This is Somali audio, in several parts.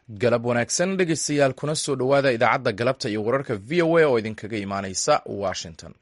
galab wanaagsan dhegeystayaal kuna soo dhowaada idaacadda galabta iyo wararka v o a oo idinkaga imaaneysa washington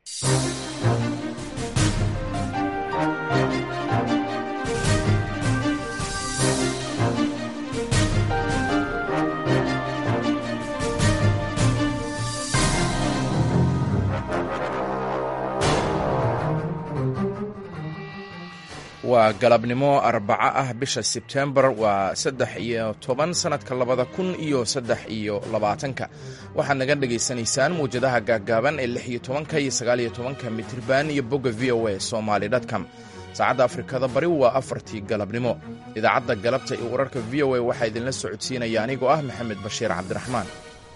waa galabnimo arbaco ah bisha sebtembar waa saddex iyo toban sanadka labada kun iyo saddex iyo labaatanka waxaad naga dhagaysanaysaan mawjadaha gaaggaaban ee lix iyo tobanka iyo sagaal iyo tobanka mitirban iyo bogga v o a somaly com saacadda afrikada bari waa afartii galabnimo idaacadda galabta iyo wararka v o a waxaa idinla socodsiinaya anigoo ah maxamed bashiir cabdiraxmaan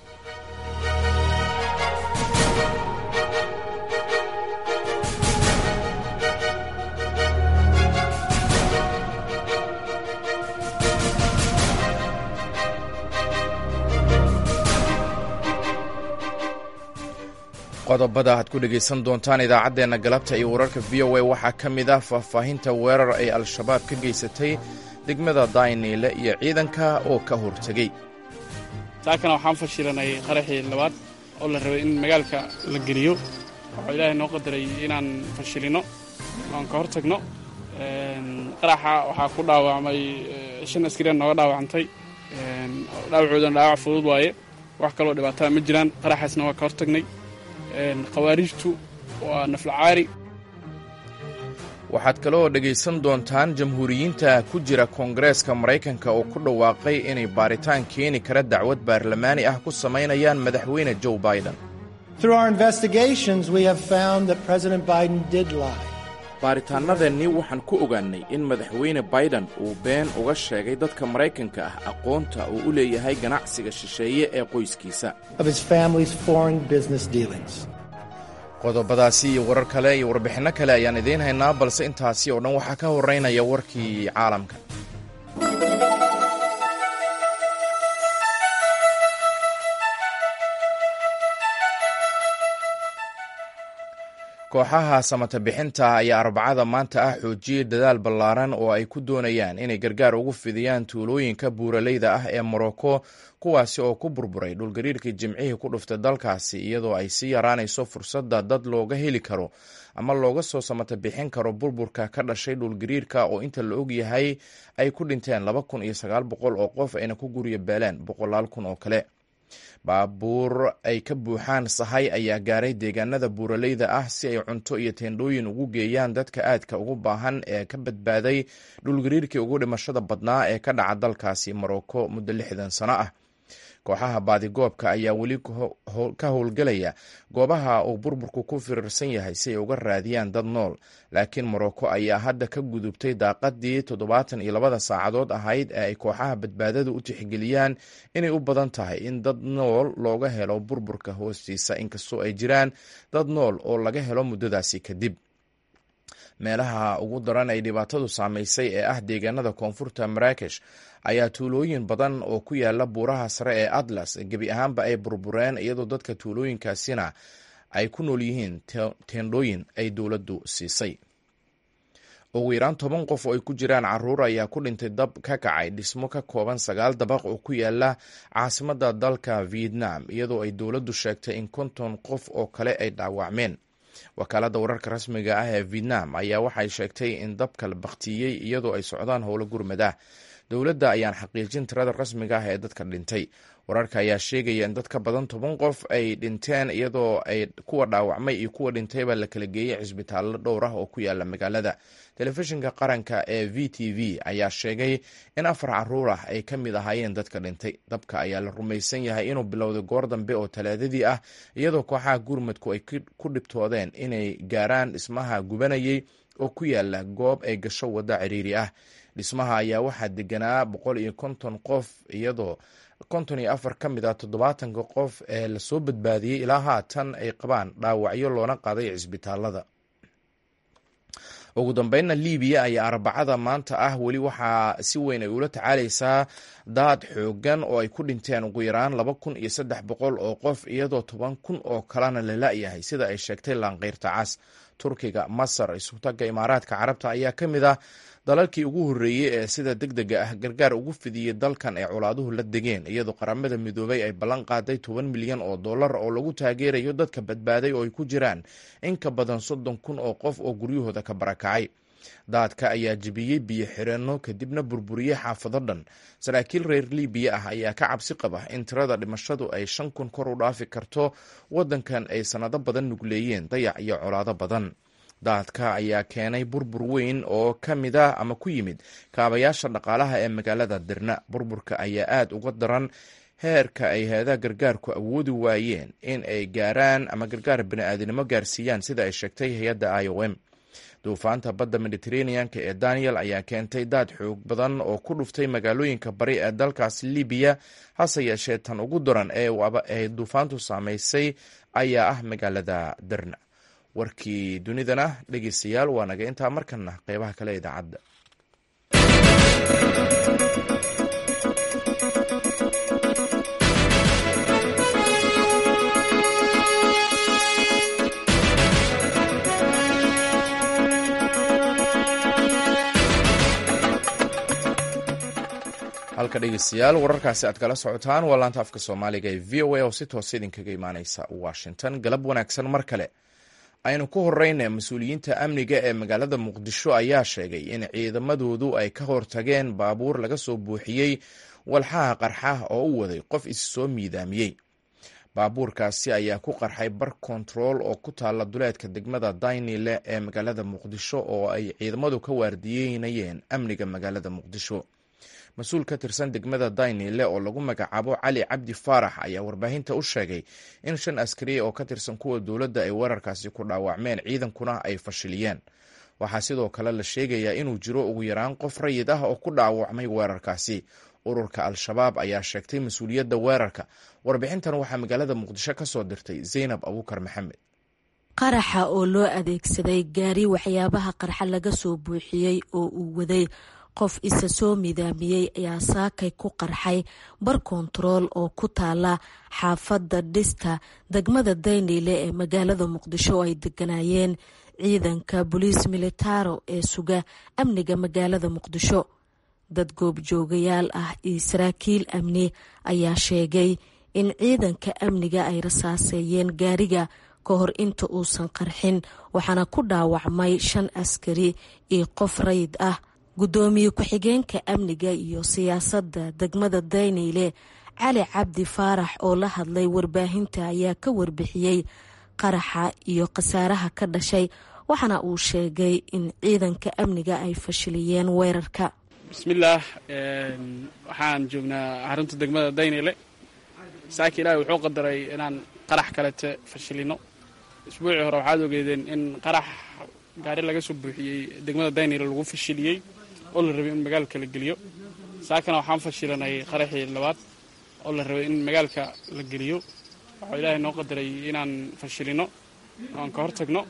qodobada aad ku dhegaysan doontaan idaacaddeenna galabta iyo wararka v o a waxaa ka mid ah faahfaahinta weerar ay al-shabaab ka geysatay degmada dayniile iyo ciidanka oo ka hortegey saakana waxaan fashilanay qaraxii labaad oo la rabay in magaalka la geliyo waxuu ilaahay noo qadaray inaan fashilino oan ka hortagno qaraxa waxaa ku dhaawacmay shan askariya nooga dhaawacantay dhaawacoodana dhaawac fudud waaye wax kaloo dhibaataa ma jiraan qaraxaasna waa ka hortagnay khawaarijtu waa naflacaari waxaad kaloo dhegaysan doontaan jamhuuriyiinta ku jira koongareeska maraykanka oo ku dhawaaqay inay baaritaan keeni kara dacwad baarlamaani ah ku samaynayaan madaxweyne joe biden baaritaannadeennii waxaan ku ogaannay in madaxweyne baiden uu been uga sheegay dadka maraykanka ah aqoonta uu u leeyahay ganacsiga shisheeye ee qoyskiisa qodobadaasi iyo warar kale iyo warbixinno kale ayaan idiin haynaa balse intaasi oo dhan waxaa ka horeynaya warkii caalamka kooxaha samata bixinta ayaa arbacada maanta ah xoojiyey dadaal ballaaran oo ay ku doonayaan inay gargaar ugu fidiyaan tuulooyinka buuraleyda ah ee morocco kuwaasi oo ku burburay dhulgariirkii jimcihii ku dhuftay dalkaasi iyadoo ay sii yaraanayso fursadda dad looga heli karo ama looga soo samata bixin karo burburka ka dhashay dhulgariirka oo inta la og yahay ay ku dhinteen laba kun iyo sagaal boqol oo qof ayna ku guryo beeleen boqolaal kun oo kale baabuur ay ka buuxaan sahay ayaa gaaray deegaanada buuraleyda ah si ay cunto iyo teendhooyin ugu geeyaan dadka aadka ugu baahan ee ka badbaaday dhulgariirkii ugu dhimashada badnaa ee ka dhaca dalkaasi morocco muddo lixdan sano ah kooxaha baadigoobka ayaa weli ka howlgelaya goobaha uu burburku ku firirsan yahay si ay uga raadiyaan dad nool laakiin morocco ayaa hadda ka gudubtay daaqadii toddobaatan iyo labada saacadood ahayd ee ay kooxaha badbaadadu u tixgeliyaan inay u badan tahay in dad nool looga helo burburka hoostiisa inkastoo ay jiraan dad nool oo laga helo muddadaasi kadib meelaha ugu daran ay dhibaatadu saamaysay ee ah deegaanada koonfurta maraakesh ayaa tuulooyin badan oo ku yaala buuraha sare ee atlas gebi ahaanba ay burbureen iyadoo dadka tuulooyinkaasina ay ku nool yihiin teendhooyin ay dowladdu siisay ugu yaraan toban qof oo ay ku jiraan caruur ayaa ku dhintay dab ka kacay dhismo ka kooban sagaal dabaq oo ku yaala caasimadda dalka vietnam iyadoo ay dowladdu sheegtay in konton qof oo kale ay dhaawacmeen wakaaladda wararka rasmiga ah ee vietnam ayaa waxay sheegtay in dabka la baktiyey iyadoo ay socdaan howlo gurmad ah dowladda ayaan xaqiijin tirada rasmiga ah ee dadka dhintay wararka ayaa sheegaya in dad ka badan toban qof ay dhinteen iyadoo ay kuwa dhaawacmay iyo kuwa dhintayba la kala geeyey cisbitaallo dhowr ah oo ku yaala magaalada telefishinka qaranka ee v t v ayaa sheegay in afar caruur ah ay ka mid ahaayeen dadka dhintay dabka ayaa la rumaysan yahay inuu bilowday goor dambe oo talaadadii ah iyadoo kooxaha gurmadku ay ku dhibtoodeen inay gaaraan dhismaha gubanayay oo ku yaala goob ay gasho waddo ciriiri ah dhismaha ayaa waxaa deganaa boqol iyo konton qof iyadoo konton iyo afar ka mid ah toddobaatanka qof ee lasoo badbaadiyey ilaa haatan ay qabaan dhaawacyo loona qaaday cisbitaalada ugu dambeynna libiya ayaa arbacada maanta ah weli waxaa si weyn ay ula tacaalaysaa daad xoogan oo ay ku dhinteen ugu yaraan laba kun iyo saddex boqol oo qof iyadoo toban kun oo kalena la la-yahay sida ay sheegtay laanqeyrta cas turkiga masar isutaga imaaraadka carabta ayaa ka mid ah dalalkii ugu horreeyey ee sida deg dega ah gargaar ugu fidiyey dalkan ay colaaduhu la degeen iyadoo qaramada midoobay ay ballan qaaday toban milyan oo dollar oo lagu taageerayo dadka badbaaday oo ay ku jiraan in ka badan soddon kun oo qof oo guryahooda ka barakacay daadka ayaa jebiyey biyo xireenno kadibna burburiyey xaafado dhan saraakiil reer libiya ah ayaa ka cabsi qaba in tirada dhimashadu ay shan kun kor u dhaafi karto waddankan ay sannado badan nugleeyeen dayac iyo colaado badan daadka ayaa keenay burbur weyn oo ka mid ah ama ku yimid kaabayaasha dhaqaalaha ee magaalada dirna burburka ayaa aad uga daran heerka ay hay-adaha gargaarku awoodi waayeen in ay gaaraan ama gargaar bini'aadinimo gaarsiiyaan sida ay sheegtay hay-adda i o m duufaanta badda mediteraneanka ee daniel ayaa keentay daad xoog badan oo ku dhuftay magaalooyinka bari ee dalkaas libiya hase yeeshee tan ugu daran ee duufaantu saamaysay ayaa ah magaalada derna warkii dunidana dhegeystayaal waa naga intaa markana qeybaha kale idaacadda halka dhegeystayaal wararkaasi aad kala socotaan waa laanta afka soomaaliga ee v o a oo si toosa idinkaga imaaneysa washington galab wanaagsan mar kale aynu ku horeyna mas-uuliyiinta amniga ee magaalada muqdisho ayaa sheegay in ciidamadoodu ay ka hortageen baabuur laga soo buuxiyey walxaha qarxa oo u waday qof is soo miidaamiyey baabuurkaasi ayaa ku qarxay bar kontarool oo ku taala duleedka degmada daynile ee magaalada muqdisho oo ay ciidamadu ka waardiyeynayeen amniga magaalada muqdisho mas-uul ka tirsan degmada daynile oo lagu magacaabo cali cabdi faarax ayaa warbaahinta u sheegay in shan askariya oo ka tirsan kuwa dowladda ay weerarkaasi ku dhaawacmeen ciidankuna ay fashiliyeen waxaa sidoo kale la sheegayaa inuu jiro ugu yaraan qof rayid ah oo ku dhaawacmay weerarkaasi ururka al-shabaab ayaa sheegtay mas-uuliyadda weerarka warbixintan waxaa magaalada muqdisho ka soo dirtay zaynab abuukar maxamed qaraxa oo loo adeegsaday gaari waxyaabaha qarxa laga soo buuxiyey oo uu waday qof isa soo midaamiyey ayaa saakay ku qarxay bar kontarool oo ku taala xaafadda dhista degmada dayniile ee magaalada muqdisho oo ay deganaayeen ciidanka boliis militaro ee suga amniga magaalada muqdisho dad goobjoogayaal ah iyo saraakiil amni ayaa sheegay in ciidanka amniga ay rasaaseeyeen gaariga ka hor inta uusan qarxin waxaana ku dhaawacmay shan askari iyo qof rayid ah guddoomiye ku-xigeenka amniga iyo siyaasadda degmada dayniile cali cabdi faarax oo la hadlay warbaahinta ayaa ka warbixiyey qaraxa iyo khasaaraha ka dhashay waxaana uu sheegay in ciidanka amniga ay fashiliyeen weerarka bismillaah waxaan joognaa xarunta degmada daynile saaki ilaahi wuxuu qadaray inaan qarax kalete fashilino isbuucii hore waxaad ogeedeen in qarax gaari laga soo buuxiyey degmada daynile lagu fashiliyey oo la rabay in magaalka la geliyo saakana waxaan fashilanay qaraxii labaad oo la rabay in magaalka la geliyo waxuu ilaahay noo qadaray inaan fashilino oan ka hor tagno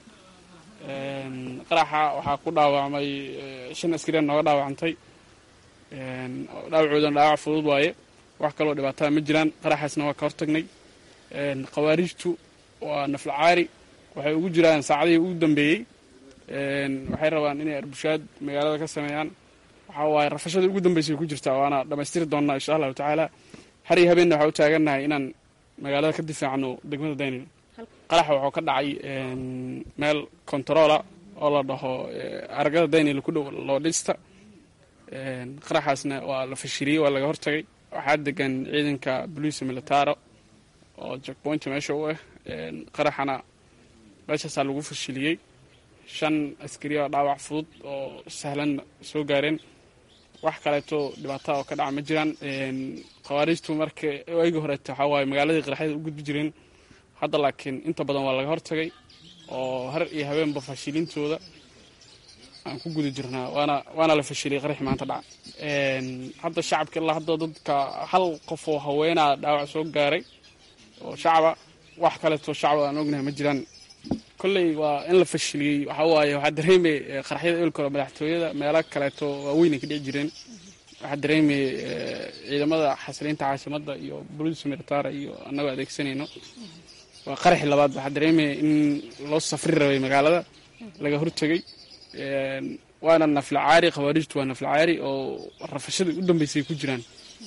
qaraxa waxaa ku dhaawacmay shan askariya nooga dhaawacantay dhaawacoodana dhaawac fudud waaye wax kaloo dhibaatada ma jiraan qaraxaasna waa ka hor tagnay khawaariijtu waa naflacaari waxay ugu jiraan saacadihii ugu dambeeyey waxay rabaan inay arbushaad magaalada ka sameeyaan waxaa waaye rafashada ugu dambeysay ku jirtaa waana dhammaystiri doonnaa insha allahu tacaala har iyo habeenna waxaa u taagannahay inaan magaalada ka difaacno degmada daynil qaraxa wuxuu ka dhacay meel kontaroola oo la dhaho aragada daynil ku dhow loo dhista qaraxaasna waa la fashiliyey waa laga hortagay waxaa degan ciidanka boliisa militaro oo jackpointa meesha u ah qaraxana meeshaasaa lagu fashiliyey shan askari oo dhaawac fudud oo sahlan soo gaareen wax kaleeto dhibaataa oo ka dhaca ma jiraan khawaariijtu marka eegi horeeta waxaa waaye magaaladii qaraxyada u gudbi jireen hadda laakiin inta badan waa laga hortagay oo har iyo habeenba fashilintooda aan ku guda jirnaa waana waana la fashiliyay qaraxi maanta dhaca hadda shacabka ilaa hadda dadka hal qof oo haweenaa dhaawac soo gaaray oo shacaba wax kaleeto shacaba aan ognahay ma jiraan kolley waa in la fashiliyey waxaa waaye waxaa dareemay qaraxyada eelkore madaxtooyada meelo kaleeto waaweyn ay ka dhici jireen waxaa dareemay ciidamada xasiliinta caasimadda iyo boliis militara iyo annagoo adeegsanayno waa qaraxi labaad waxaa dareemaya in loo safri rabay magaalada laga hortegay waana naflacaari khawaarijtu waa naflacaari oo rafashadii u dambeysay ku jiraan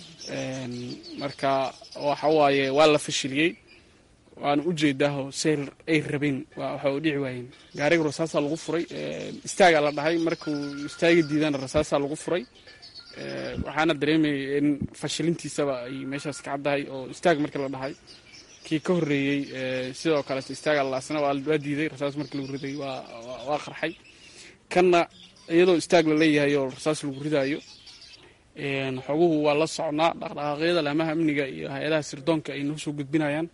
marka waxa waaye waa la fashiliyey waana ujeedaaho seyl ay rabeen waxa u dhici waayeen gaariga rasaasaa lagu furay istaagaa la dhahay markuu istaagi diidana rasaasaa lagu furay waxaana dareemayay in fashilintiisaba ay meeshaas ka caddahay oo istaag markii la dhahay kii ka horreeyey sidoo kaleeto istaaga laasna waa diiday rasaas markii lagu riday waa qarxay kanna iyadoo istaag la leeyahay oo rasaas lagu ridaayo xoguhu waa la socnaa dhaqdhaqaaqyada laamaha amniga iyo hay-adaha sirdoonka ay noo soo gudbinayaan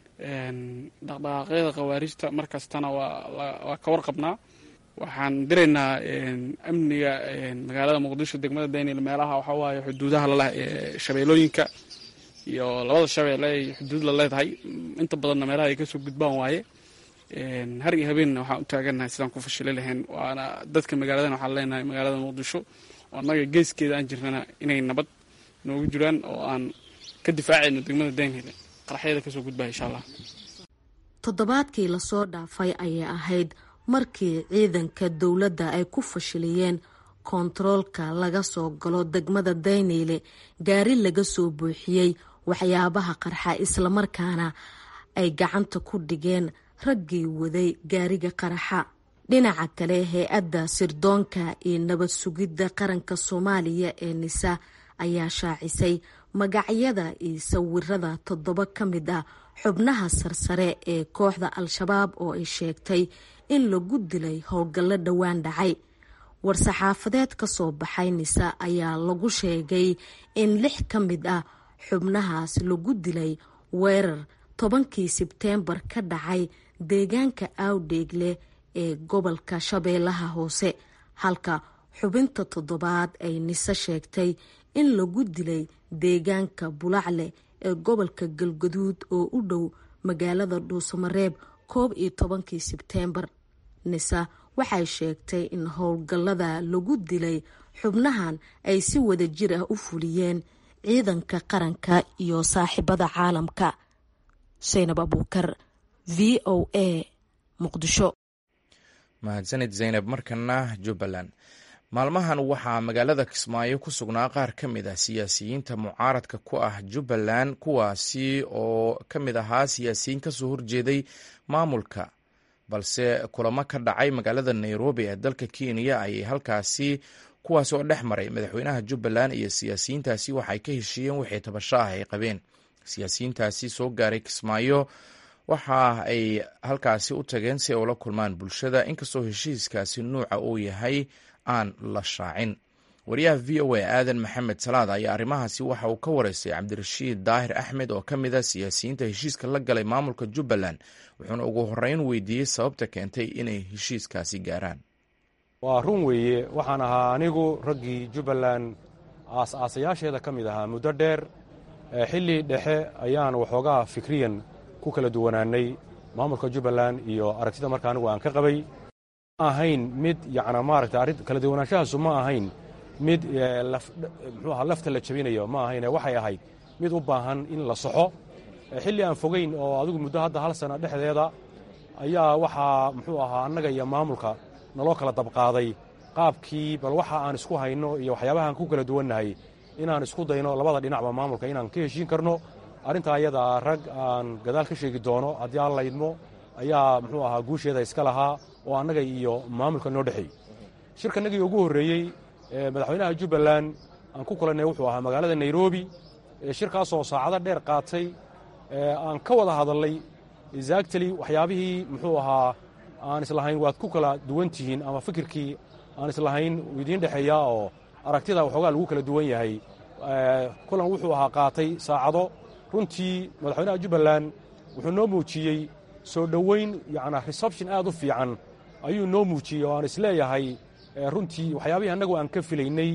dhaqdhaqaaqyada khawaarijta markastana waa ka warqabnaa waxaan diraynaa amniga magaalada muqdisho degmada daynil meelaha waxaa waaye xuduudaha laleh ee shabeelooyinka iyo labada shabeelle ay xuduud la leedahay inta badanna meelaha ay kasoo gudbaan waaye har iyo habeenna waxaan u taagannahay sidaan ku fashili lahayn waana dadka magaaladan waxaan leenahay magaalada muqdisho oo annaga geeskeeda aan jirnana inay nabad noogu jiraan oo aan ka difaacayno degmada daynil qaraxyada kasoo gudbaya insha allah toddobaadkii lasoo dhaafay ayay ahayd markii ciidanka dowladda ay ku fashiliyeen koontaroolka laga soo galo degmada dayneyle gaari laga soo buuxiyey waxyaabaha qarxa islamarkaana ay gacanta ku dhigeen raggii waday gaariga qaraxa dhinaca kale hay-adda sirdoonka iyo nabad sugidda qaranka soomaaliya ee nisa ayaa shaacisay magacyada iyo sawirada toddoba ka mid ah xubnaha sarsare ee kooxda al-shabaab oo ay sheegtay in lagu dilay howlgallo dhowaan dhacay war-saxaafadeed ka soo baxay nisa ayaa lagu sheegay in lix ka mid ah xubnahaas lagu dilay weerar tobankii sebteembar ka dhacay deegaanka aawdheegle ee gobolka shabeellaha hoose halka xubinta toddobaad ay nise sheegtay in lagu dilay deegaanka bulacle ee gobolka galgaduud oo u dhow magaalada dhuusamareeb koob iyo tobankii sebteembar nisa waxay sheegtay in howlgallada lagu dilay xubnahan ay si wada jir ah u fuliyeen ciidanka qaranka iyo saaxiibada caalamka saynab abuukar v o a muqdisho mahadsanid zaynab markana jubbaland maalmahan waxaa magaalada kismaayo ku sugnaa qaar ka mid ah siyaasiyiinta mucaaradka ku ah jubbaland kuwaasi oo ka mid ahaa siyaasiyiin kasoo horjeeday maamulka balse kulamo ka dhacay magaalada nairobi ee dalka kenya ayay halkaasi kuwaas oo dhex maray madaxweynaha jubbaland iyo siyaasiyiintaasi waxay ka heshiiyeen wixii tabasho ah ay qabeen siyaasiyiintaasi soo gaaray kismaayo waxa ay halkaasi u tageen si ay ula kulmaan bulshada inkastoo heshiiskaasi nuuca uu yahay aan la shaacin wariyaha v o a aadan maxamed salaad ayaa arrimahaasi waxa uu ka wareystay cabdirashiid daahir axmed oo ka mid a siyaasiyiinta heshiiska la galay maamulka jubbaland wuxuuna ugu horeyn weydiiyey sababta keentay inay heshiiskaasi gaaraan waa run weeye waxaan ahaa anigu raggii jubbaland aas-aasayaasheeda ka mid ahaa muddo dheer xilli dhexe ayaan waxoogaa fikriyan ku kala duwanaanay maamulka jubbaland iyo aragtida marka anigu aan ka qabay ma ahayn mid yacnaa maaragta arrin kala duwanaanshahaasu ma ahayn mid muxuu ahaa lafta la jabinayo ma ahayne waxay ahayd mid u baahan in la soxo xilli aan fogayn oo adigu muddo hadda hal sana dhexdeeda ayaa waxaa muxuu ahaa annaga iyo maamulka naloo kala dabqaaday qaabkii bal waxa aan isku hayno iyo waxyaabahaan ku kala duwannahay inaan isku dayno labada dhinacba maamulka inaan ka heshiin karno arrintaa ayadaa rag aan gadaal ka sheegi doono haddii aan laydmo ayaa muxuu ahaa guusheeda iska lahaa oo annaga iyo maamulka noo dhexeey shirkanagii ugu horreeyey madaxweynaha jubbaland aan ku kulannay wuxuu ahaa magaalada nairobi shirkaasoo saacado dheer qaatay aan ka wada hadalnay exactly waxyaabihii muxuu ahaa aan islahayn waad ku kala duwan tihiin ama fikirkii aan islahayn idiin dhexeeyaa oo aragtida waxoogaa lagu kala duwan yahay kulan wuxuu ahaa qaatay saacado runtii madaxweynaha jubbaland wuxuu noo muujiyey soo dhoweyn yacnaa reception aad u fiican ayuu noo muujiyey oo aan isleeyahay runtii waxyaabihii annagu aan ka filaynay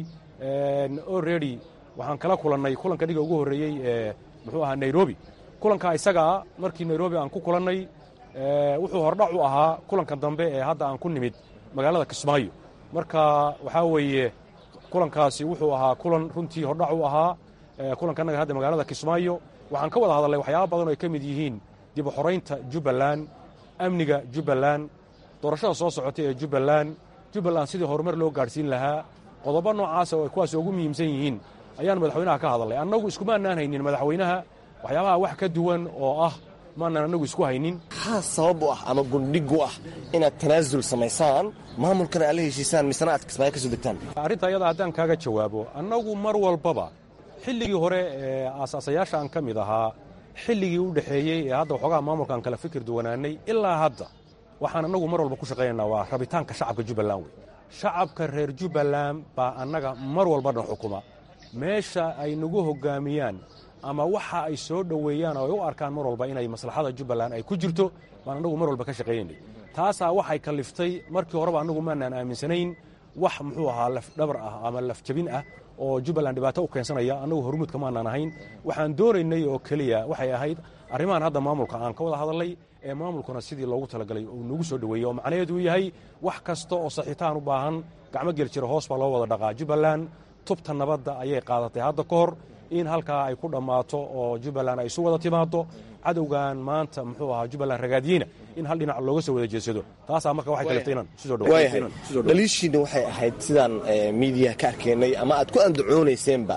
already waxaan kala kulannay kulanka dhiga ugu horreeyey ee muxuu ahaa nairobi kulanka isagaa markii nairobi aan ku kulannay wuxuu hordhac u ahaa kulanka dambe ee hadda aan ku nimid magaalada kismaayo marka waxaa weeye kulankaasi wuxuu ahaa kulan runtii hordhac u ahaa kulanka annaga hadda magaalada kismaayo waxaan ka wada hadalnay waxyaaba badan oo ay ka mid yihiin dib u xoraynta jubbaland amniga jubbaland doorashada soo socotay ee jubbaland jubbaland sidii horumar loo gaadhsiin lahaa qodobo noocaasa oo ay kuwaas ugu muhiimsan yihiin ayaanu madaxweynaha ka hadalnay annagu iskumaanaan haynin madaxweynaha waxyaabaha wax ka duwan oo ah maanaan annagu isku haynin maxaa sabab u ah ama gundhig u ah inaad tanaasul samaysaan maamulkana aad la heshiisaan misena aad kismaayo ka soo degtaan arrinta ayada haddaan kaaga jawaabo annagu mar walbaba xilligii hore ee aasaasayaasha aan ka mid ahaa xilligii u dhexeeyey ee hadda waxoogaa maamulkaan kala fikir duwanaanay ilaa hadda waxaan annagu mar walba ku shaqaynaynaa waa rabitaanka shacabka jubbaland wey shacabka reer jubbaland baa annaga mar walbana xukuma meesha ay nagu hoggaamiyaan ama waxa ay soo dhoweeyaan oo ay u arkaan mar walba inay maslaxada jubbaland ay ku jirto baan annagu mar walba ka shaqaynaynay taasaa waxay kalliftay markii horeba annagu maanaan aaminsanayn wax muxuu ahaa lafdhabar ah ama lafjabin ah oo jubbaland dhibaato u keensanaya annagu hormuudka maanaan ahayn waxaan doonaynay oo keliya waxay ahayd arrimahan hadda maamulka aan ka wada hadalnay ee maamulkuna sidii loogu talagalay uu nagu soo dhoweeyey oo macnaheedu uu yahay wax kasta oo saxiitaan u baahan gacmo gel jira hoos baa loo wada dhaqaa jubbaland tubta nabadda ayay qaadatay hadda ka hor in halkaa ay ku dhammaato oo jubbaland ay isu wada timaado cadowgan maanta muxuu ahaa jubbaland ragaadiyeyna in hal dhinac looga soo wada jeedsado taasaa marka waxay kaliftay inaan isu soo waayahay dhaliishiinna waxay ahayd sidaan miidiyaha ka arkaynay ama aad ku andacoonayseenba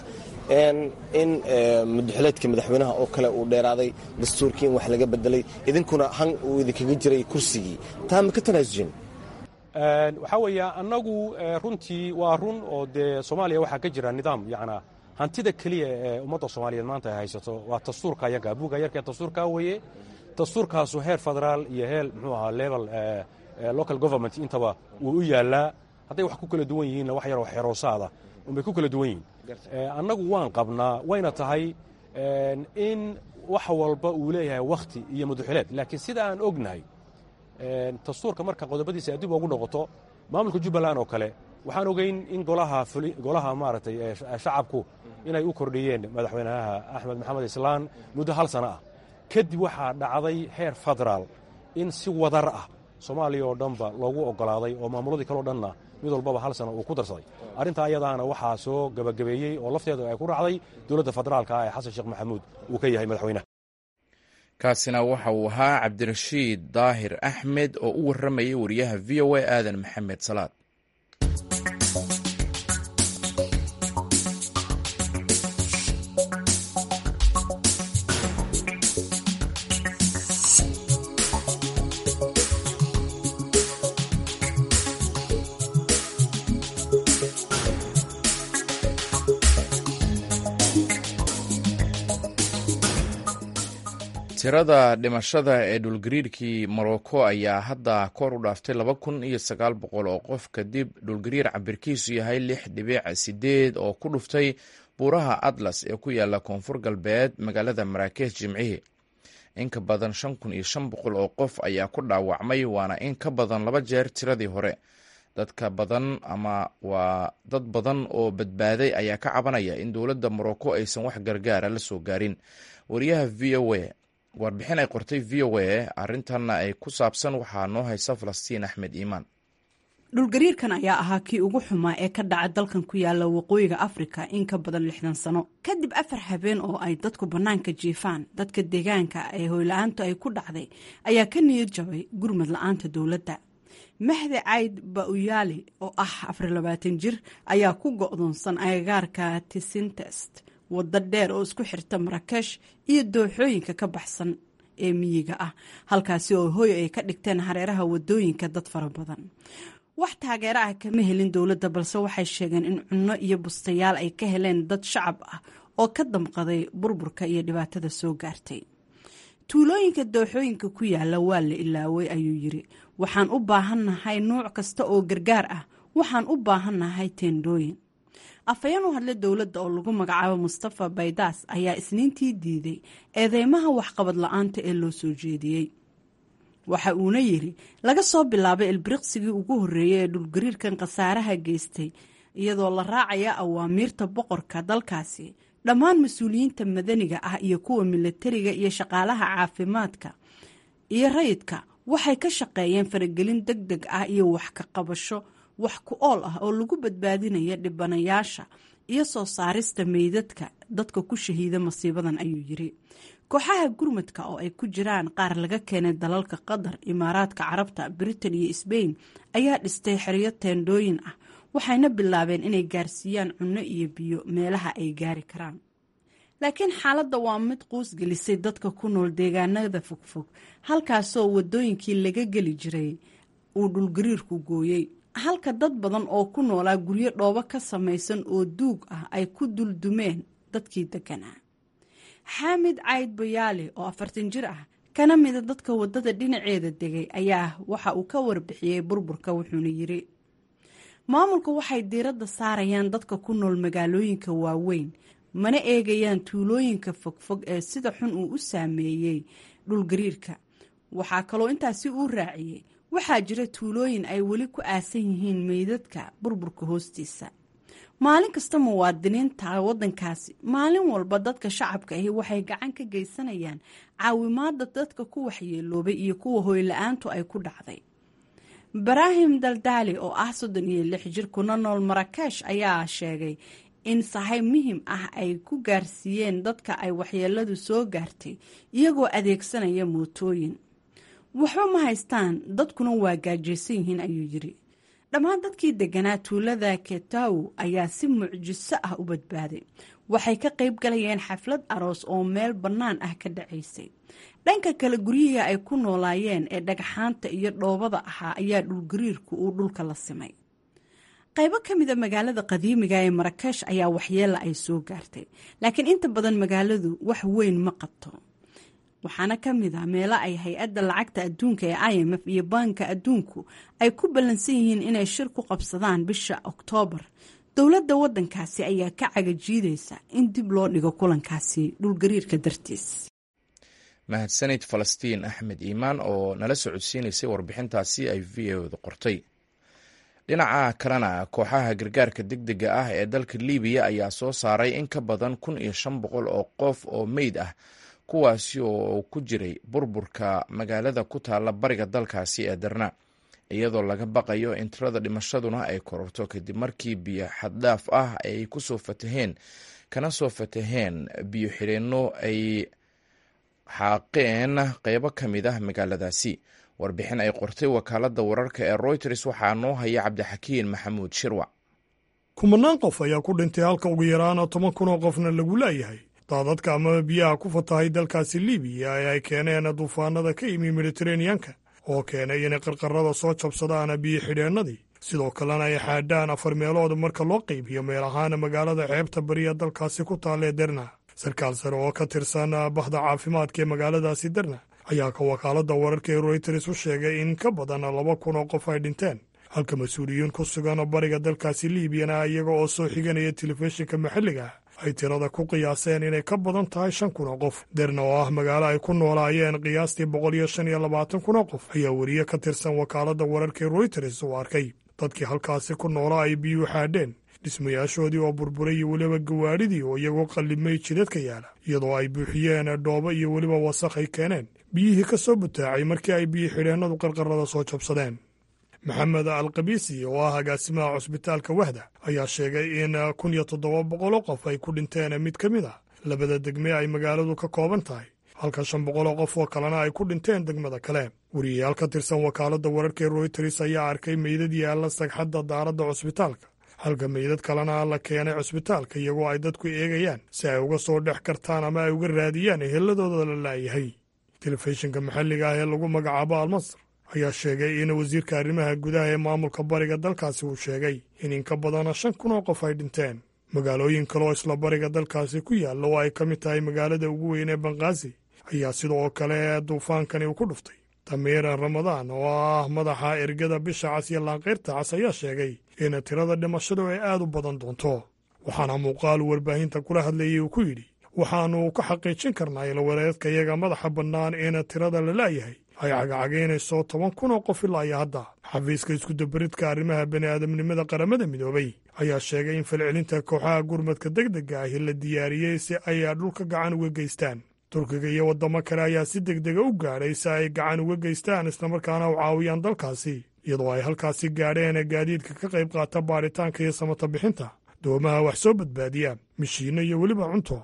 in mudaxileedka madaxweynaha oo kale uu dheeraaday dastuurkii in wax laga bedelay idinkuna han uu idinkaga jiray kursigii taa ma ka tanaasuseen waxaa weeya annagu runtii waa run oo dee soomaaliya waxaa ka jira nidaam yacnaa hantida keliya ee ummadda soomaaliyeed maanta ay haysato waa dastuurka yaga buugga yarkee dastuurkaa weeye dastuurkaasu heer federaal iyo heer muxuu ahaa level local government intaba wuu u yaallaa hadday wax ku kala duwan yihiinna wax yaroo xeroosaada unbay ku kala duwan yihiin annagu waan qabnaa wayna tahay in wax walba uu leeyahay wakhti iyo mudaxileed laakiin sida aan ognahay dastuurka marka qodobadiisa dib ugu noqoto maamulka jubbaland oo kale waxaan ogeyn in golaha maaragtay shacabku inay u kordhiyeen madaxweynaha axmed maxamed islaan muddo hal sana ah kadib waxaa dhacday heer federaal in si wadar ah soomaaliya oo dhanba loogu ogolaaday oo maamuladii kaleo dhanna mid walbaba hal sana uu ku darsaday arrintaa ayadaana waxaa soo gebagabeeyey oo lafteedu ay ku raacday dowladda federaalka ah ee xasan sheekh maxamuud uu ka yahay madaxweynaha kaasina waxa uu ahaa cabdirashiid daahir axmed oo u warramayay wariyaha v o a aadan maxamed salaad tirada dhimashada ee dhulgariirkii morocco ayaa hadda kor u dhaaftay laba kun iyo sagaal boqol oo qof kadib dhulgariir cabirkiisu yahay lix dhibic sideed oo ku dhuftay buuraha atlas ee ku yaala koonfur galbeed magaalada maraakesh jimcihii in ka badan shan kun iyo shan boqol oo qof ayaa ku dhaawacmay waana in ka badan laba jeer tiradii hore dadka badan ama waa dad badan oo badbaaday ayaa ka cabanaya in dowladda morocco aysan wax gargaara la soo gaarin wariyaha v o a warbixin ay qortay v o a arrintanna ay ku saabsan waxaa noo haysa falastiin axmed iimaan dhulgariirkan ayaa ahaa kii ugu xumaa ee ka dhaca dalkan ku yaala waqooyiga afrika in ka badan lixdan sano kadib afar habeen oo ay dadku bannaanka jiifaan dadka deegaanka ee hoyla-aantu ay ku dhacday ayaa ka niyad jabay gurmad la-aanta dowladda mahdi cayd bauyaali oo ah afarilabaatan jir ayaa ku go'doonsan agagaarka tisintest waddo dheer oo isku xirta maraakesh iyo dooxooyinka ka baxsan ee miyiga ah halkaasi oo hoy ay ka dhigteen hareeraha wadooyinka dad fara badan wax taageero ah kama helin dowladda balse waxay sheegeen in cunno iyo bustayaal ay ka heleen dad shacab ah oo ka damqaday burburka iyo dhibaatada soo gaartay tuulooyinka dooxooyinka ku yaala waa la ilaaway ayuu yiri waxaan u baahannahay nuuc kasta oo gargaar ah waxaan u baahannahay teendhooyin afhayeen u hadla dowladda oo lagu magacaabo mustafa baydaas ayaa isniintii diiday eedeymaha waxqabad la-aanta ee loo soo jeediyey waxa uuna yiri laga soo bilaabay ilbiriqsigii ugu horreeyay ee dhulgariirkan khasaaraha geystay iyadoo la raacaya awaamiirta boqorka dalkaasi dhammaan mas-uuliyiinta madaniga ah iyo kuwa milatariga iyo shaqaalaha caafimaadka iyo rayidka waxay ka shaqeeyeen faragelin deg deg ah iyo wax ka qabasho wax ku ool ah oo lagu badbaadinaya dhibanayaasha iyo soo saarista meydadka dadka ku shahiida masiibadan ayuu yiri kooxaha gurmadka oo ay ku jiraan qaar laga keenay dalalka qatar imaaraadka carabta britain iyo sbain ayaa dhistay xeryo teendhooyin ah waxayna bilaabeen inay gaarsiiyaan cunno iyo biyo meelaha ay gaari karaan laakiin xaaladda waa mid quus gelisay dadka ku nool deegaanada fogfog halkaasoo wadooyinkii laga geli jiray uu dhulgariirku gooyey halka dad badan oo ku noolaa guryo dhoobo ka samaysan oo duug ah ay ku duldumeen dadkii deganaa xaamid cayd bayaali oo afartan jir ah kana mida dadka wadada dhinaceeda degay ayaa waxa uu ka warbixiyey burburka wuxuuna yiri maamulka waxay diiradda saarayaan dadka ku nool magaalooyinka waaweyn mana eegayaan tuulooyinka fogfog ee sida xun uu u saameeyey dhulgariirka waxaa kaloo intaasi uu raaciyey waxaa jira tuulooyin ay weli ku aasan yihiin meydadka burburka hoostiisa maalin kasta muwaadiniinta waddankaasi maalin walba dadka shacabka ahi waxay gacan ka geysanayaan caawimaada dadka ku waxyeeloobay iyo kuwa hoyla-aantu ay ku dhacday ibraahim daldaali oo ah soddon iyo lix jir kuna nool maraakesh ayaa sheegay in sahay muhim ah ay ku gaarsiiyeen dadka ay waxyeeladu soo gaartay iyagoo adeegsanaya mootooyin waxba ma haystaan dadkuna waa gaajaysan yihiin ayuu yiri dhammaan dadkii deganaa tuulada ketaw ayaa si mucjiso ah u badbaaday waxay ka qayb galayeen xaflad aroos oo meel bannaan ah ka dhacaysay dhanka kale guryihii ay ku noolaayeen ee dhagxaanta iyo dhoobada ahaa ayaa dhulgariirku uu dhulka la simay qaybo ka mida magaalada qadiimiga ee maraakesh ayaa waxyeela ay soo gaartay laakiin inta badan magaaladu wax weyn ma qabto waxaana ka mid ah meelo ay hay-adda lacagta adduunka ee i m f iyo baanka adduunku ay ku ballansan yihiin inay shir ku qabsadaan bisha oktoobar dowladda waddankaasi ayaa ka cagajiidaysa in dib loo dhigo kulankaasi dhulgariirka dartiis mahadsanid falastiin axmed iimaan oo nala socodsiinaysay warbixintaasi ay v o da qortay dhinaca kalena kooxaha gargaarka degdega ah ee dalka libiya ayaa soo saaray in ka badan kun iyo shan boqol oo qof oo meyd ah kuwaasi oo ku jiray burburka magaalada ku taalla bariga dalkaasi ee darna iyadoo laga baqayo in tirada dhimashaduna ay kororto kadib markii biyo xaddhaaf ah ay ku soo fataheen kana soo fataheen biyo xidheenno ay xaaqeen qeybo ka mid ah magaaladaasi warbixin ay qortay wakaaladda wararka ee royters waxaa noo haya cabdixakiin maxamuud shirwac kumanaan qof ayaa ku dhintay halka ugu yaraana toban kun oo qofna lagu laayahay daadadka amaba biyaha ku fatahay dalkaasi libiya ee ay keeneen duufaanada ka yimi mediteraneanka oo keenay inay qarqarada soo jabsadaan biyo xidheennadii sidoo kalena ay xaadhaan afar meelood marka loo qaybiyo meel ahaan magaalada xeebta bariya dalkaasi ku taalee derna sarkaal sare oo ka tirsan bahda caafimaadka ee magaaladaasi derna ayaa ka wakaaladda wararka ee royters u sheegay in ka badan laba kun oo qof ay dhinteen halka mas-uuliyiin ku sugan bariga dalkaasi liibiyana iyaga oo soo xiganaya telefishinka maxalliga ay tirada ku qiyaaseen inay ka badan tahay shan kun oo qof derna oo ah magaalo ay ku noolaayeen qiyaastii boqol iyo shan iyo labaatan kun oo qof ayaa weriye ka tirsan wakaaladda wararka ee royters uu arkay dadkii halkaasi ku noolaa ay biyuu xaadheen dhismayaashoodii oo burburay iyo weliba gawaadhidii oo iyagoo qallimay jidadka yaala iyadoo ay buuxiyeen dhoobo iyo weliba wasakh ay keeneen biyihii ka soo butaacay markii ay biyo xidheennadu qarqarada soo jabsadeen maxamed alkabiisi oo ah agaasimaha cusbitaalka wahda ayaa sheegay in kun iyo toddoba boqoloo qof ay ku dhinteen mid ka mid ah labada degme ay magaaladu ka kooban tahay halka shan boqoloo qof oo kalena ay ku dhinteen degmada kale weriyayaal ka tirsan wakaaladda wararka ee royters ayaa arkay meydad yaalla sagxadda daaradda cusbitaalka halka meydad kalena la keenay cusbitaalka iyagoo ay dadku eegayaan si ay uga soo dhex kartaan ama ay uga raadiyaan eheladooda la laayahay telefishinka maxalliga ah ee lagu magacaabo almasr ayaa sheegay in wasiirka arrimaha gudaha ee maamulka bariga dalkaasi uu sheegay in in ka badana shan kun oo qof ay dhinteen magaalooyin kale oo isla bariga dalkaasi ku yaalla oo ay ka mid tahay magaalada ugu weyn ee banqaasi ayaa sidoo kale duufaankani uu ku dhuftay tamiiran ramadaan oo ah madaxa ergada bisha cas iyo laanqayrta cas ayaa sheegay in tirada dhimashadu ay aad u badan doonto waxaana muuqaal warbaahinta kula hadlayay uu ku yidhi waxaannu ka xaqiijin karnaa ilwareedka iyaga madaxa bannaan in tirada la laayahay ay cagacagaynayso toban kun oo qof ilaa iyo hadda xafiiska iskudabaridka arrimaha bani'aadamnimada qaramada midoobay ayaa sheegay in falcelinta kooxaha gurmadka degdega ahi la diyaariyey si ay dhulka gacan uga geystaan turkiga iyo waddamo kale ayaa si degdega u gaadhay si ay gacan uga geystaan islamarkaana u caawiyaan dalkaasi iyadoo ay halkaasi gaadheen gaadiidka ka qayb qaata baadhitaanka iyo samata bixinta doomaha wax soo badbaadiya mishiinno iyo weliba cunto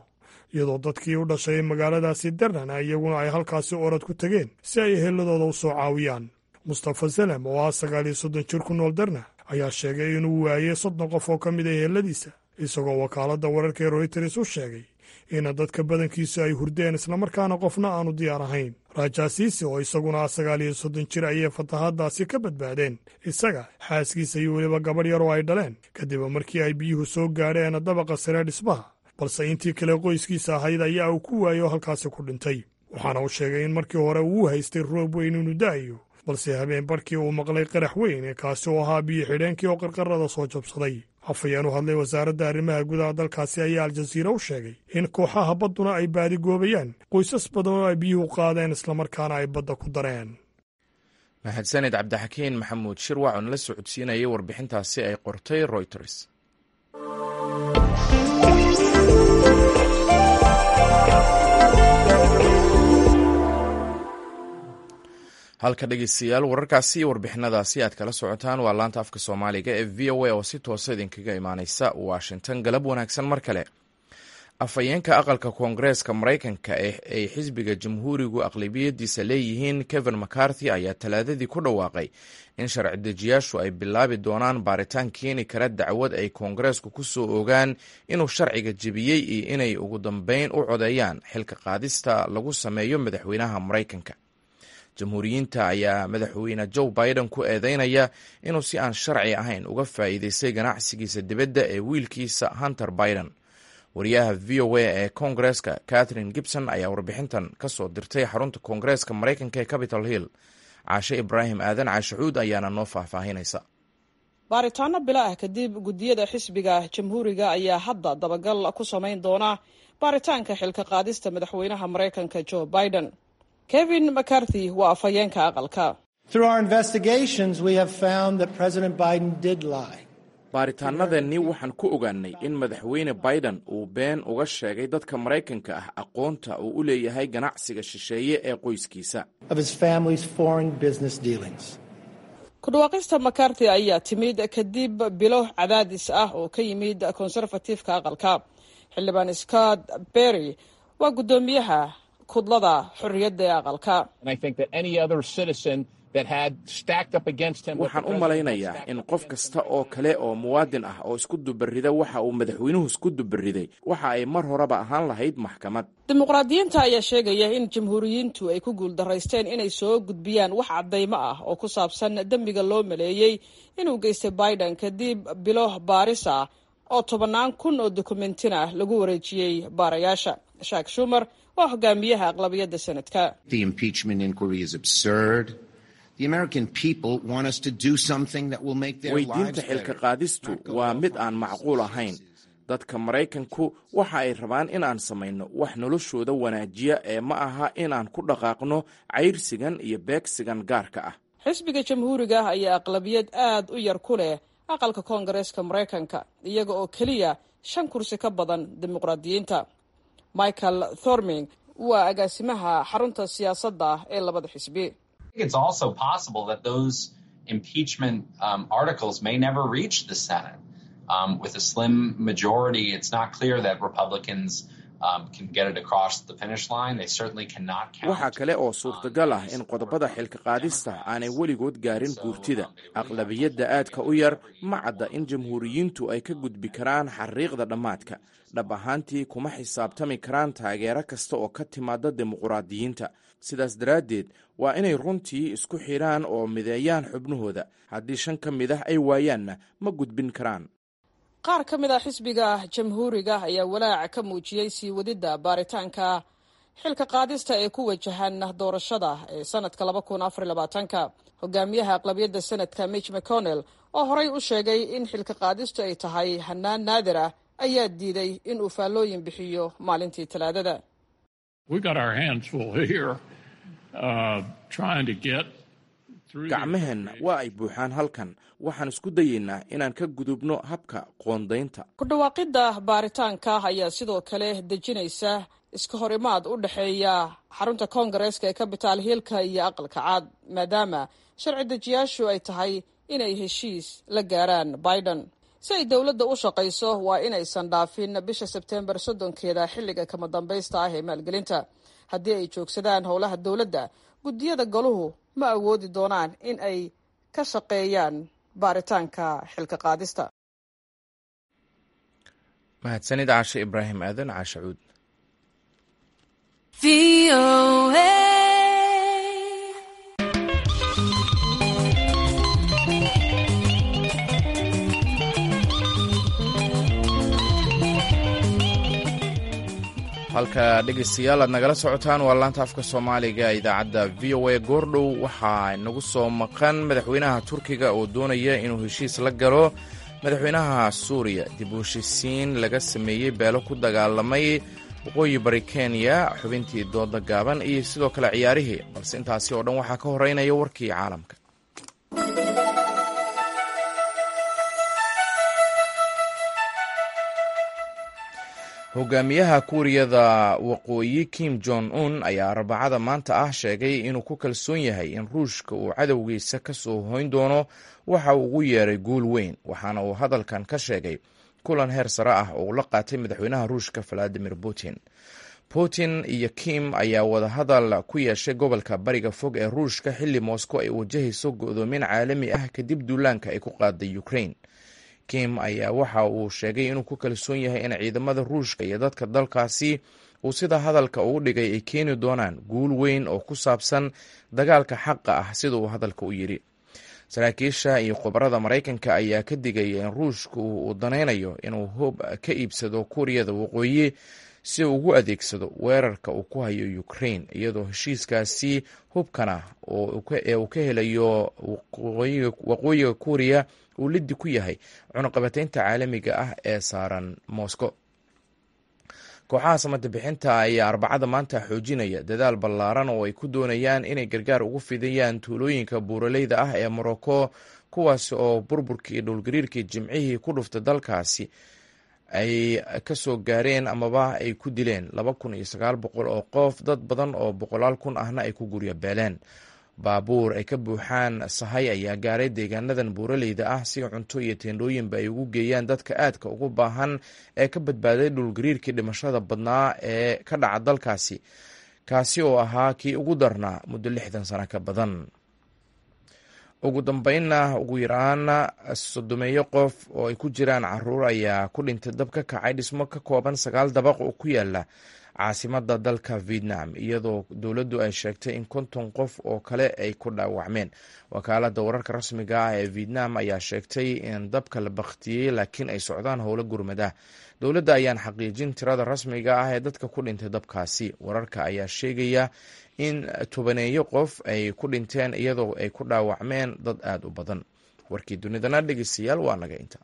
iyadoo dadkii u dhashay magaaladaasi darnana iyaguna ay halkaasi orad ku tegeen si ay eheladooda u soo caawiyaan mustafa salem oo ah sagaal iyo soddon jir ku nool darna ayaa sheegay inuu waayey soddon qof oo ka mid a eheladiisa isagoo wakaaladda wararka ee royters u sheegay in dadka badankiisu ay hurdeen islamarkaana qofna aanu diyaar ahayn rajaasiisi oo isaguna ah sagaal iyo soddon jir ayay fatahaaddaasi ka badbaadeen isaga xaaskiisa iyo weliba gabadh yar oo ay dhaleen kadib markii ay biyuhu soo gaadheen dabaqa sare dhismaha balse intii kale qoyskiisa ahayd ayaa uu ku waayey oo halkaasi ku dhintay waxaana uu sheegay in markii hore uu haystay roob weyn inuu da'ayo balse habeen barkii uu maqlay qarax weyn kaasi oo ahaa biyo xidheenkii oo qarqarada soo jabsaday afhayeen u hadlay wasaaradda arrimaha gudaha dalkaasi ayaa aljaziira u sheegay in kooxaha badduna ay baadigoobayaan qoysas badan oo ay biyuhu qaadeen islamarkaana ay badda ku dareen mahadsanid cabdixakiin maxamuud shirwac oon la socodsiinayay warbixintaasi ay qortay royters halka dhegeystayaal wararkaasi iyo warbixinadaasi aad kala socotaan waa laanta afka soomaaliga ee v o a oo si toosa idinkaga imaaneysa washington galab wanaagsan mar kale afhayeenka aqalka koongareeska maraykanka ay xisbiga jamhuurigu aqlabiyadiisa leeyihiin kevin mccarthy ayaa talaadadii ku dhawaaqay in sharci dejiyaashu ay bilaabi doonaan baaritaan keeni kara dacwad ay koongareesku ku soo ogaan inuu sharciga jebiyey iyo inay ugu dambeyn u codeeyaan xilka qaadista lagu sameeyo madaxweynaha maraykanka jamhuuriyiinta ayaa madaxweyne joe biden ku eedeynaya inuu si aan sharci ahayn uga faa'iideystay ganacsigiisa dibadda ee wiilkiisa hunter biden wariyaha v o a ee koongareeska catherine gibson ayaa warbixintan ka soo dirtay xarunta koongareeska maraykanka ee capitol hill caashe ibraahim aadan caashacuud ayaana noo faahfaahinaysa baaritaano bilo ah kadib guddiyada xisbiga jamhuuriga ayaa hadda dabagal ku samayn doona baaritaanka xilka qaadista madaxweynaha maraykanka joe biden kevin mccarthy waa afhayeenka aqalka baaritaanadeenni waxaan ku ogaanay in madaxweyne biden uu been uga sheegay dadka maraykanka ah aqoonta uu u leeyahay ganacsiga shisheeye ee qoyskiisa ku dhawaaqista macarthy ayaa timid kadib bilo cadaadis ah oo ka yimid konserfatifka aqalka xildhibaan scott berry waa guddoomiyaha kudlada xorriyadda ee aqalka waxaan u malaynayaa in qof kasta oo kale oo muwaadin ah oo isku dubarrida waxa uu madaxweynuhu isku dubarriday waxa ay mar horeba ahaan lahayd maxkamad dimuqraadiyiinta ayaa sheegaya in jamhuuriyiintu ay ku guuldaraysteen inay soo gudbiyaan wax caddaymo ah oo ku saabsan dembiga loo maleeyey inuu geystay biden kadib bilo baaris ah oo tobannaan kun oo dokumentina lagu wareejiyey baarayaasha shak shumer waa hogaamiyaha aqlabiyadda sanadka weydiinta xilka qaadistu waa mid aan macquul ahayn dadka maraykanku waxa ay rabaan inaan samayno wax noloshooda wanaajiya ee ma aha inaan ku dhaqaaqno cayrsigan iyo beegsigan gaarka ah xisbiga jamhuuriga ayaa aqlabiyad aad u yar ku leh aqalka koongareeska maraykanka iyaga oo keliya shan kursi ka badan dimuqraadiyiinta michael thorming waa agaasimaha xarunta siyaasadda ee labada xisbi impeachment um, articles may never reach the Senate. Um, with a slim majority, it's not clear that Republicans um, can get it across the finish line. They certainly cannot count. waxaa kale oo suurtagal ah in qodobada xilka qaadista aanay weligood gaarin guurtida aqlabiyadda aadka u yar ma cadda in jamhuuriyiintu ay ka gudbi karaan xariiqda dhammaadka dhab ahaantii kuma xisaabtami karaan taageero kasta oo ka timaada dimuqraadiyiinta sidaas daraaddeed waa inay runtii isku xidhaan oo mideeyaan xubnahooda haddii shan ka mid ah ay waayaanna ma gudbin karaan qaar ka mid a xisbiga jamhuuriga ayaa walaaca ka muujiyey sii wadidda baaritaanka xilka qaadista ee ku wajahan doorashada ee sanadka laba kun afar labaatanka hogaamiyaha aqlabiyadda sanadka mitch mcconnell oo horey u sheegay in xilka qaadistu ay tahay hanaan naadir ah ayaa diiday in uu faallooyin bixiyo maalintii talaadada gacmaheenna waa ay buuxaan halkan waxaan isku dayeynaa inaan ka gudubno habka qoondaynta ku dhawaaqidda baaritaanka ayaa sidoo kale dejinaysa iska hor imaad u dhexeeya xarunta koongareeska ee capital hillka iyo aqalka caad maadaama sharci dejiyaashu ay tahay inay heshiis la gaaraan biden si ay dowladda u shaqayso waa inaysan dhaafin bisha sebteembar soddonkeeda xilliga kama dambaysta ah ee maalgelinta haddii ay joogsadaan howlaha dowladda guddiyada galuhu ma awoodi doonaan in ay ka shaqeeyaan baaritaanka xilka qaadista mahadsanid caashe ibraahim aadan caashe cuud halka dhegeystayaal aad nagala socotaan waa laanta afka soomaaliga idaacadda v o a goordhow waxaa nagu soo maqan madaxweynaha turkiga oo doonaya inuu heshiis la galo madaxweynaha suuriya dib u heshisiin laga sameeyey beelo ku dagaalamay waqooyi bari kenya xubintii dooda gaaban iyo sidoo kale ciyaarihii balse intaasi oo dhan waxaa ka horeynaya warkii caalamka hogaamiyaha kuuriyada waqooyi kim jong un ayaa arbacada maanta ah sheegay inuu ku kalsoon yahay in ruushka uu cadowgiisa ka soo hoyn doono waxa uu ugu yeeray guul weyn waxaana uu hadalkan ka sheegay kulan heer sare ah oo uu la qaatay madaxweynaha ruushka valadimir putin putin iyo kim ayaa wadahadal ku yeeshay gobolka bariga fog ee ruushka xilli moscow ay wajahayso go'doomin caalami ah kadib duulaanka ay ku qaaday ukraine kim ayaa waxa uu sheegay inuu ku kalsoon yahay in ciidamada ruushka iyo dadka dalkaasi uu sida hadalka ugu dhigay ay keeni doonaan guul weyn oo ku saabsan dagaalka xaqa ah sida uu hadalka u yidhi saraakiisha iyo khubarada maraykanka ayaa ka digaya in ruushku uu danaynayo inuu hub ka iibsado kuuriyada waqooyi si uu ugu adeegsado weerarka uu ku hayo ukraine iyadoo heshiiskaasi hubkana ee uu ka helayo waqooyiga kuuriya uu liddi ku yahay cunuqabateynta caalamiga ah ee saaran moscow kooxaha samada bixinta ayaa arbacada maanta xoojinaya dadaal ballaaran oo ay ku doonayaan inay gargaar ugu fidiyaan tuulooyinka buuraleyda ah ee morocco kuwaas oo burburkii dhowlgariirkii jimcihii ku dhuftay dalkaasi ay ka soo gaareen amaba ay ku dileen laba kun iyo sagaal boqol oo qof dad badan oo boqolaal kun ahna ay ku guryo beeleen baabuur ay ka buuxaan sahay ayaa gaaray deegaanadan buuraleyda ah si cunto iyo teendhooyinba ay ugu geeyaan dadka aadka ugu baahan ee ka badbaaday dhulgariirkii dhimashada badnaa ee ka dhaca dalkaasi kaasi oo ahaa kii ugu darnaa muddo lixdan sano ka badan ugu dambeynna ugu yaraana sodomeeyo qof oo ay ku jiraan caruur ayaa ku dhintay dab ka kacay dhismo ka kooban sagaal dabaq oo ku yaala caasimada dalka vietnam iyadoo dowladdu ay sheegtay in konton qof oo kale ay ku dhaawacmeen wakaalada wararka rasmiga ah ee vietnam ayaa sheegtay in dabka la bakhtiyey laakiin ay socdaan howlo gurmad ah dowladda ayaan xaqiijin tirada rasmiga ah ee dadka ku dhintay dabkaasi wararka ayaa sheegaya in tobaneeyo qof ay ku dhinteen iyadoo ay ku dhaawacmeen dad aada u badan warkii dunidana dhegeystayaal waa naga inta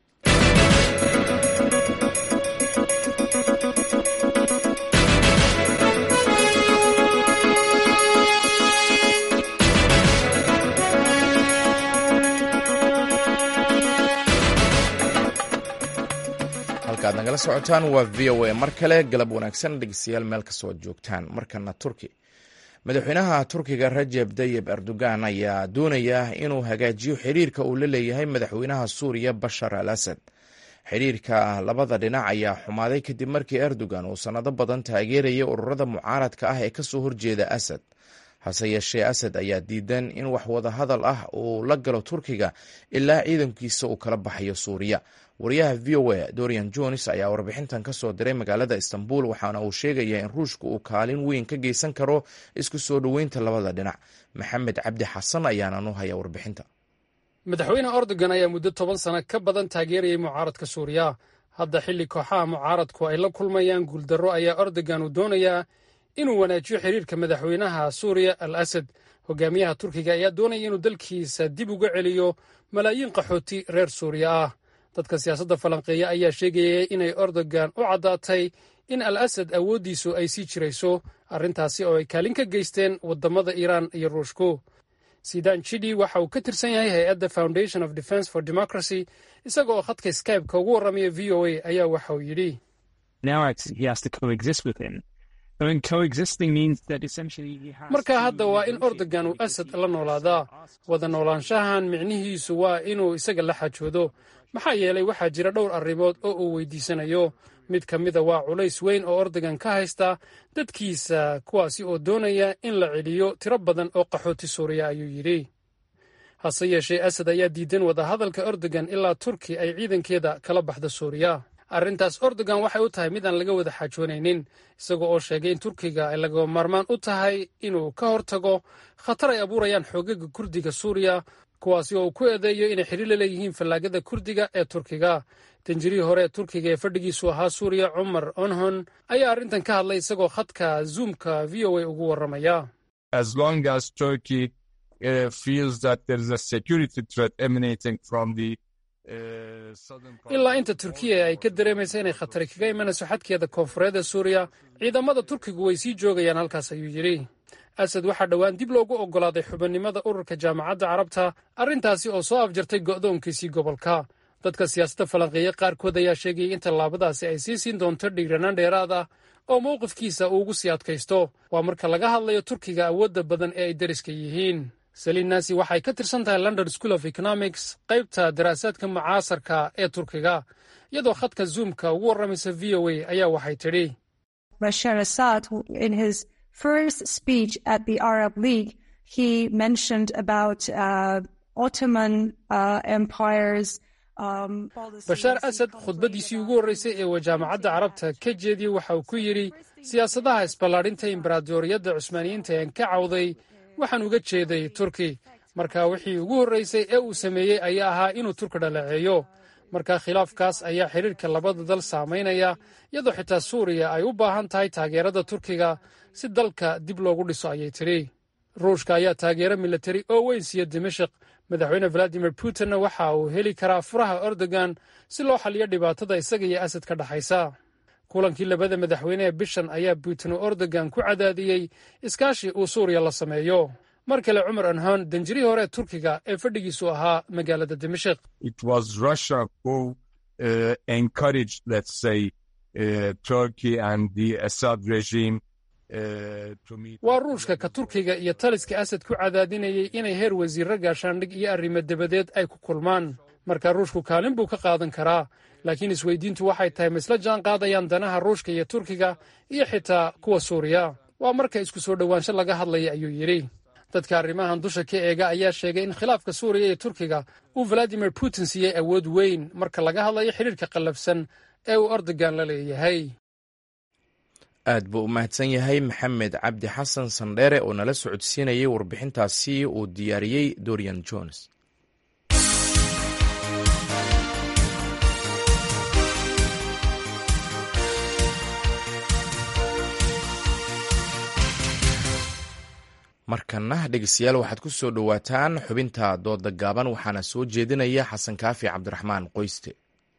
halkaad nagala socotaan waa v o a mar kale galab wanaagsan dhegeystayaal meel kastoo ad joogtaan markana turki madaxweynaha turkiga rajeb tayib erdogan ayaa doonaya inuu hagaajiyo xiriirka uu la leeyahay madaxweynaha suuriya bashar al asad xiriirka labada dhinac ayaa xumaaday kadib markii erdogan uu sannado badan taageerayay ururada mucaaradka ah ee kasoo horjeeda asad hase yeeshee asad ayaa diidan in wax wada hadal ah uu la galo turkiga ilaa ciidankiisa uu kala baxayo suuriya wariyaha v o a dorian jones ayaa warbixintan ka soo diray magaalada istanbul waxaana uu sheegaya in ruushka uu kaalin weyn ka geysan karo isku soo dhoweynta labada dhinac maxamed cabdi xasan ayaana nu haya warbixinta madaxweyne erdogan ayaa muddo toban sano ka badan taageerayay mucaaradka suuriya hadda xilli kooxaha mucaaradku ay la kulmayaan guuldarro ayaa erdogan uu doonayaa inuu wanaajiyo xiriirka madaxweynaha suuriya al asad hogaamiyaha turkiga ayaa doonaya inuu dalkiisa dib uga celiyo malaayiin qaxooti reer suuriya ah dadka siyaasadda falanqeeya ayaa sheegaya inay erdogan u caddaatay in al asad awooddiisu ay sii jirayso arrintaasi oo ay kaalin ka geysteen waddamada iiraan iyo ruushku sidan jidhi waxa uu ka tirsan yahay hay-adda foundation of defence for democracy isaga oo khadka skybe-ka ugu warramaya v o a ayaa waxa uu yidhi marka hadda waa in ordogan uu asad la noolaadaa wada noolaanshahan micnihiisu waa inuu isaga la xajoodo maxaa yeelay waxaa jira dhowr arrimood oo uu weydiisanayo mid ka mida waa culays weyn oo ordogan ka haysta dadkiisa kuwaasi oo doonaya in la celiyo tiro badan oo qaxooti suuriya ayuu yidhi hase yeeshee asad ayaa diidan wadahadalka ordogan ilaa turki ay ciidankeeda kala baxda suuriya arrintaas ordogan waxay u tahay mid aan laga wada xaajoonaynin isaga oo sheegay in turkiga ay laga maarmaan u tahay inuu ka hortago khatar ay abuurayaan xoogaga kurdiga suuriya kuwaasi oo uu ku eedeeyo inay xidhiir la leeyihiin fallaagada kurdiga ee turkiga danjirihii hore ee turkiga ee fadhigiisu ahaa suuriya cumar onhon ayaa arrintan ka hadlay isagoo khadka zoomka v o a ugu warramaya ilaa inta turkiya ay ka dareemaysa inay khatari kaga imanayso xadkeeda koonfureed ee suuriya ciidamada turkigu way sii joogayaan halkaas ayuu yidhi asad waxaa dhowaan dib loogu oggolaaday xubinimada ururka jaamacadda carabta arrintaasi oo soo afjartay go'doonkiisii gobolka dadka siyaasadda falanqeeye qaarkood ayaa sheegayay in tallaabadaasi ay sii siin doonto dhiiranaan dheeraad ah oo mowqifkiisa uu ugu sii adkaysto waa marka laga hadlayo turkiga awoodda badan ee ay deriska yihiin saliin naasi waxay ka tirsan tahay london school of economics qaybta daraasaadka mucaasarka ee turkiga iyadoo khadka zoomka ugu warramaysa v o a ayaa waxay tidhi bashar assad in his first speech at the arab league he mentioned about uh, ottoman uh, empires bashaar asad khudbaddiisii ugu horreysay ee uu jaamacadda carabta ka jeediyey waxa uu ku yidhi siyaasadaha isballaadhinta imbaraadoriyadda cusmaaniyiinta een ka cawday waxaan uga jeeday turki marka wixii ugu horreysay ee uu sameeyey ayaa ahaa inuu turki dhaleeceeyo marka khilaafkaas ayaa xidhiirka labada dal saamaynaya iyadoo xitaa suuriya ay u baahan tahay taageerada turkiga si dalka dib loogu dhiso ayay tidhi ruushka ayaa taageero milatari oo weyn siiya dimashik madaxweyne valadimir putinna waxa uu heli karaa furaha ordogan si loo xaliyo dhibaatada isaga iyo asad ka dhexaysa kulankii labada madaxweyne ee bishan ayaa putin uu ordogan ku cadaadiyey iskaashi uu suuriya la sameeyo mar kale cumar anhon danjirihii hore ee turkiga ee fadhigiisu ahaa magaalada dimashik waa ruushka ka turkiga iyo taliska asad ku cadaadinayay inay heer wasiirro gaashaandhig iyo arrimo dabadeed ay ku kulmaan marka ruushku kaalin buu ka qaadan karaa laakiin isweydiintu waxay tahay ma isla jaan qaadayaan danaha ruushka iyo turkiga iyo xitaa kuwa suuriya waa marka isku soo dhowaansho laga hadlaya ayuu yidhi dadka arrimahan dusha ka eega ayaa sheegay in khilaafka suuriya iyo turkiga uu valadimir putin siiyey awood weyn marka laga hadlayo xidhiirka qallafsan ee uu ordogan la leeyahay aad buu u mahadsan yahay maxamed cabdi xasan sandheere oo nala socodsiinayay warbixintaasi uu diyaariyey dorian jones markana dhegeystayaal waxaad ku soo dhowaataan xubinta dooda gaaban waxaana soo jeedinaya xasan kaafi cabdiraxmaan qoyste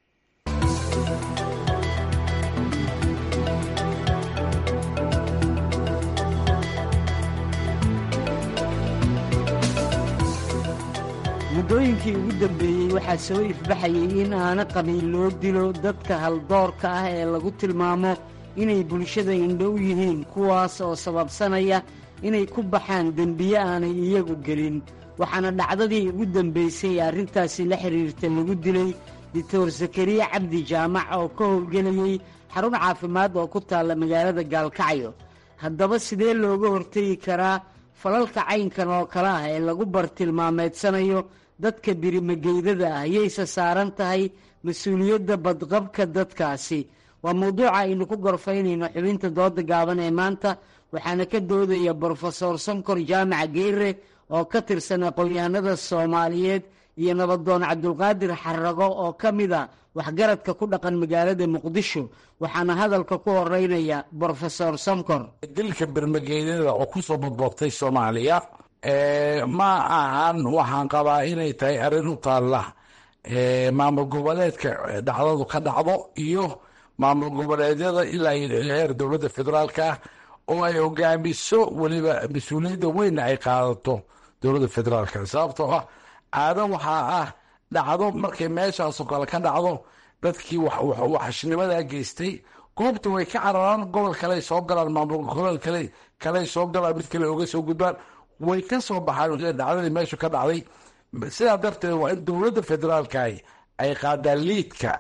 muddooyinkii ugu dambeeyey waxaa soo ifbaxayay in aana qabiil loo dilo dadka haldoorka ah ee lagu tilmaamo inay bulshada indhow yihiin kuwaas oo sababsanaya inay ku baxaan dembiye aanay iyagu gelin waxaana dhacdadii ugu dambaysay ee arrintaasi la xidhiirta lagu dilay doctor zakariya cabdi jaamac oo ka howlgelayey xarun caafimaad oo ku taalla magaalada gaalkacyo haddaba sidee looga hortegi karaa falalka caynkan oo kale ah ee lagu bartilmaameedsanayo dadka birimageydada ah yayse saaran tahay mas-uuliyadda badqabka dadkaasi waa mawduuca aynu ku gorfaynayno xubinta dooda gaaban ee maanta waxaana ka doodaya brofesor sankor jaamaca geere oo ka tirsan aqoon-yahanada soomaaliyeed iyo nabadoon cabdulqaadir xarago oo ka mid a waxgaradka ku dhaqan magaalada muqdisho waxaana hadalka ku horeynaya brofesor sankor dilka bermageydada oo kusoo badboobtay soomaaliya ma ahan waxaan qabaa inay tahay arrin u taalla maamul goboleedka dhacdadu ka dhacdo iyo maamul goboleedyada ilaa heer dowladda federaalka ah oo ay hogaamiso weliba mas-uuliyadda weynna ay qaadato dowladda federaalka sababtoo ah caado waxaa ah dhacdo markay meeshaasoo kale ka dhacdo dadkii waxashnimadaa geystay goobta way ka cararaan gobol kale soo galaan maamul gobol kale kale soo galaan mid kale oga soo gudbaan way ka soo baxaan dhacdadii meeshu ka dhacday sidaa darteed waa in dowladda federaalka ay qaadaan liidka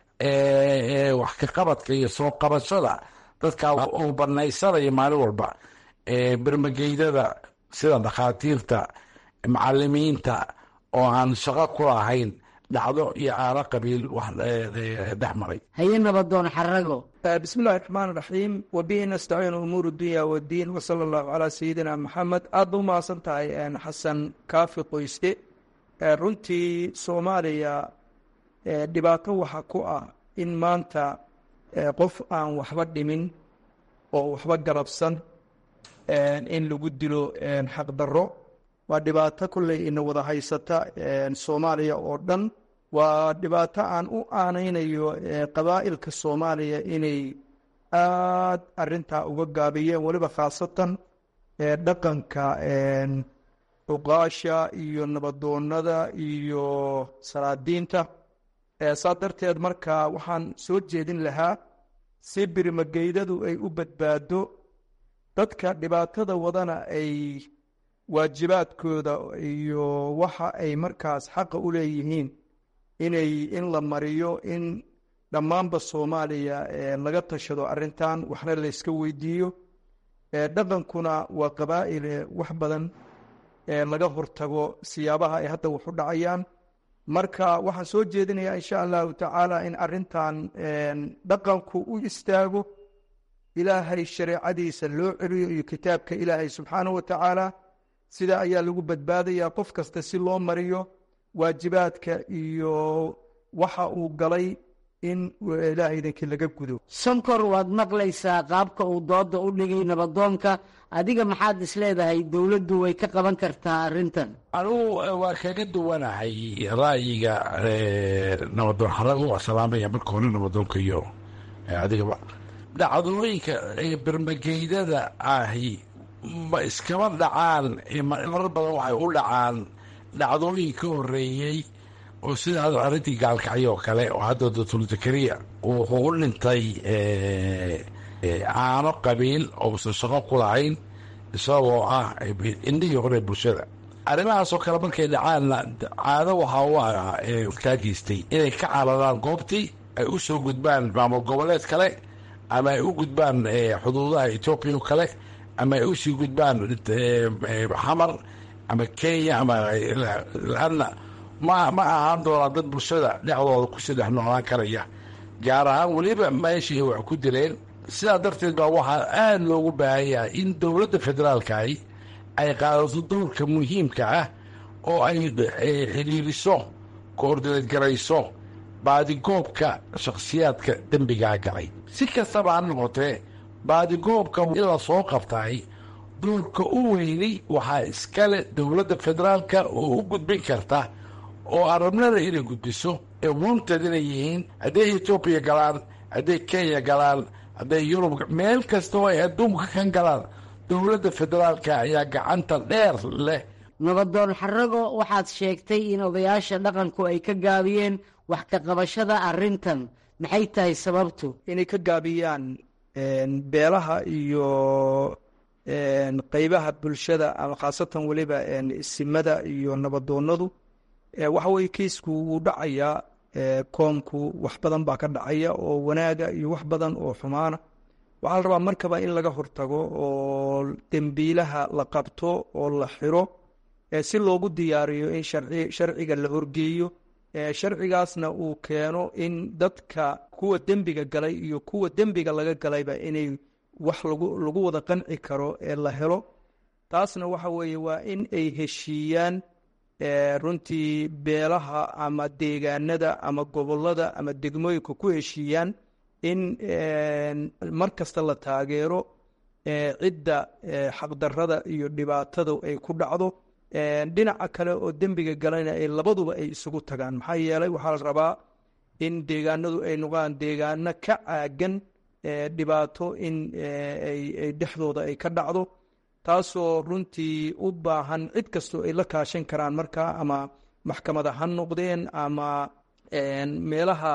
wax ka qabadka iyo soo qabashada dadka uu banaysanaya maalin walba bermageydada sida dhakhaatiirta macalimiinta oo aan shaqo ku lahayn dhacdo iyo aaro qabiil wax dhex maray haye nabadoon xarago bismillahi raxmaan raxiim wabihi nastaciin umuur dunya wadiin wasala allahu calaa sayidina maxamed aad ba umahadsan tahay xasan kaafi qoyste runtii soomaaliya dhibaato waxa ku ah in maanta qof aan waxba dhimin oo waxba garabsan in lagu dilo xaqdarro waa dhibaato kolley ina wada haysata soomaaliya oo dhan waa dhibaato aan u aanaynayo qabaa'ilka soomaaliya inay aad arintaa uga gaabiyeen weliba khaasatan dhaqanka cuqaasha iyo nabadoonada iyo salaadiinta saa darteed marka waxaan soo jeedin lahaa si birimageydadu ay u badbaado dadka dhibaatada wadana ay waajibaadkooda iyo waxa ay markaas xaqa u leeyihiin inay in la mariyo in dhammaanba soomaaliya laga tashado arrintan waxna layska weydiiyo dhaqankuna waa qabaa'ile wax badan laga hortago siyaabaha ay hadda wax u dhacayaan marka waxaan soo jeedinayaa insha allahu tacaala in arrintan dhaqanku u istaago ilaahay shareecadiisa loo celiyo iyo kitaabka ilaahay subxaanahu wa tacaala sida ayaa lagu badbaadayaa qof kasta si loo mariyo waajibaadka iyo waxa uu galay in ilaahay idinkii laga gudo sonkor waad maqlaysaa qaabka uu dooda u dhigay nabadoonka adiga maxaad isleedahay dowladdu way ka qaban kartaa arrintan anugu waa kaga duwanahay ra'yiga nabadoon xarago waa salaamaya marka hore nabadoonka iyo adigaba dhacdooyinka bermageydada ahi ma iskama dhacaan marar badan waxay u dhacaan dhacdooyin ka horeeyey oo sida arrintii gaalkacyo oo kale oo hadda doctor zakariya wuxuu u dhintay caano qabiil ousan shaqo ku lahayn isagoo ah indhihii hore bulshada arrimahaasoo kale markay dhacaanna caado waxaa u ah kaa geystay inay ka cararaan goobtii ay u soo gudbaan maamul goboleed kale ama ay u gudbaan xuduudaha etoobiya kale ama ay usii gudbaan xamar ama kenya ama laanna ma ma ahaan doonaa dad bulshada dhexdooda kusii dhex noolaan karaya gaar ahaan weliba meeshii wax ku dileen sidaa darteed baa waxaa aada loogu baahan yahay in dowladda federaalkahi ay qaadato dowrka muhiimka ah oo ay xidhiiriso koordineed garayso baadigoobka shakhsiyaadka dembigaa galay si kastaba ha noqotee baadigoobka in la soo qabtaay doorka u weyni waxaa iskale dowladda federaalka oo u gudbin karta oo arabnada inay gudbiso ee wanted inay yihiin hadday etoobiya galaan hadday kenya galaan hadday yurub meel kasta oo ay adduunka kan galaan dowladda federaalka ayaa gacanta dheer leh nabadoon xarago waxaad sheegtay in odayaasha dhaqanku ay ka gaabiyeen wax ka qabashada arrintan maxay tahay sababtu inay ka gaabiyaan beelaha iyo qeybaha bulshada ama khaasatan weliba isimada iyo nabadoonadu waxa weye kiisku wuu dhacayaa koomku wax badan baa ka dhacaya oo wanaaga iyo wax badan oo xumaana waxaa la rabaa markaba in laga hortago oo dembiilaha la qabto oo la xiro si loogu diyaariyo in sharciga la horgeeyo sharcigaasna uu keeno in dadka kuwa dembiga galay iyo kuwa dembiga laga galayba inay wax lagu wada qanci karo ee la helo taasna waxa weeye waa in ay heshiiyaan runtii beelaha ama deegaanada ama gobolada ama degmooyinka ku heshiiyaan in mar kasta la taageero cidda xaqdarada iyo dhibaatada ay ku dhacdo dhinaca kale oo dembiga galayna ay labaduba ay isugu tagaan maxaa yeelay waxaa la rabaa in deegaanadu ay noqdaan deegaano ka caagan dhibaato in ay dhexdooda ay ka dhacdo taasoo runtii u baahan cid kastoo ay la kaashan karaan markaa ama maxkamada ha noqdeen ama meelaha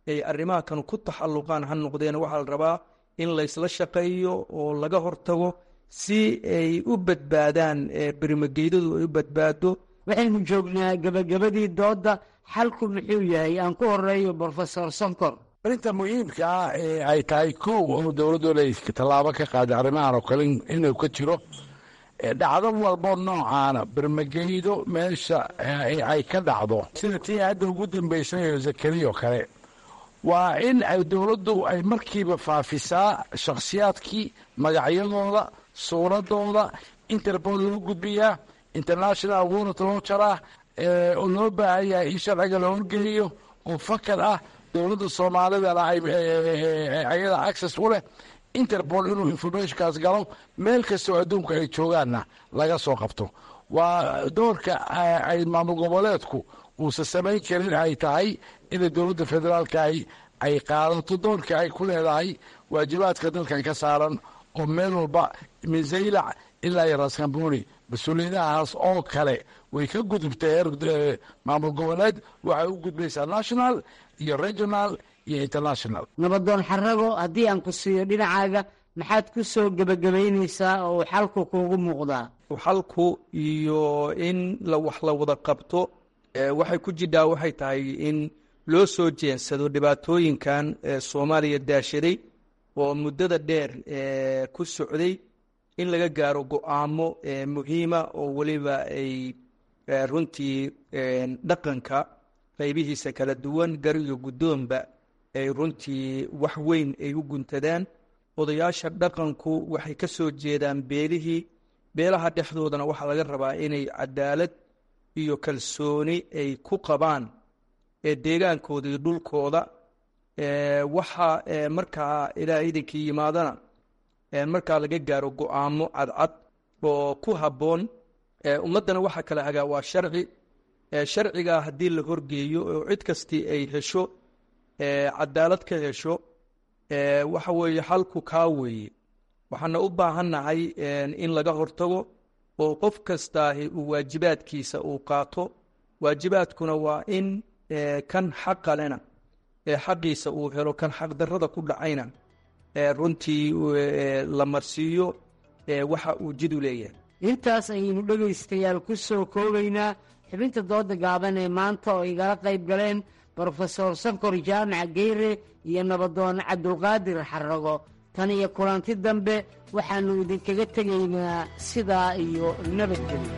ay arrimaha kan ku taxalluqaan ha noqdeen waxaa la rabaa in laysla shaqeeyo oo laga hortago si ay u badbaadaan berimageydadu ay u badbaado waxaynu joognaa gebagabadii doodda xalku muxuu yahay aan ku horeeyo brofesor sonkor arrinta muhiimka ah ee ay tahay kow oo dowladdu inay tallaabo ka qaaday arrimahan oo kale inuu ka jiro dhacdo walbo noocaana bermageydo meesha ay ka dhacdo sida tii hadda ugu dambaysayo zakariya oo kale waa in ay dowladdu ay markiiba faafisaa shakhsiyaadkii magacyadooda suuradooda interbool loo gudbiyaa international warrant loo jaraa oo loo baahan yahay in sharciga la horgeliyo oo fakar ah dowladda soomaalidana ayada access u leh interpol inuu informationkaas galo meel kastoo adduunka ay joogaanna laga soo qabto waa doorka ay maamul goboleedku uusan samayn karin ay tahay inay dowladda federaalka ay qaadato doorka ay ku leedahay waajibaadka dalkan ka saaran oo meel walba min zaylac ilaa iyo raskamboni mas-uuliyadahaas oo kale way ka gudubtay heer maamul goboleed waxay u gudbaysaa national iyo regional iyo international nabadoon xarago haddii aan ku siiyo dhinacaaga maxaad ku soo gebagabaynaysaa oo xalku kuugu muuqdaa xalku iyo in la wax la wada qabto waxay ku jidhaa waxay tahay in loo soo jeensado dhibaatooyinkan soomaaliya daashaday oo muddada dheer ku socday in laga gaaro go-aamo muhiima oo weliba ay runtii dhaqanka qaybihiisa kala duwan gariga guddoonba ay runtii wax weyn ay u guntadaan odayaasha dhaqanku waxay ka soo jeedaan beelihii beelaha dhexdoodana waxaa laga rabaa inay cadaalad iyo kalsooni ay ku qabaan deegaankooda iyo dhulkooda waxa markaa ilaa idinkii yimaadana markaa laga gaaro go-aamo cadcad oo ku habboon ummaddana waxaa kala hagaa waa sharci sharcigaa haddii la horgeeyo oo cid kastii ay hesho cadaalad ka hesho waxa weeye xalku kaa weeye waxaana u baahannahay in laga hortago oo qof kastaahi uu waajibaadkiisa uu qaato waajibaadkuna waa in kan xaqalena xaqiisa uu helo kan xaqdarrada ku dhacayna runtii la marsiiyo waxa uu jidu leeyahay intaas ayaynu dhegaystayaal ku soo koobaynaa xubinta dooda gaaban ee maanta oo igala qayb galeen brofesor sankor jaamac geyre iyo nabadoon cabdulqaadir xarago tan iyo kulanti dambe waxaannu idinkaga tegaynaa sidaa iyo nabadgelyo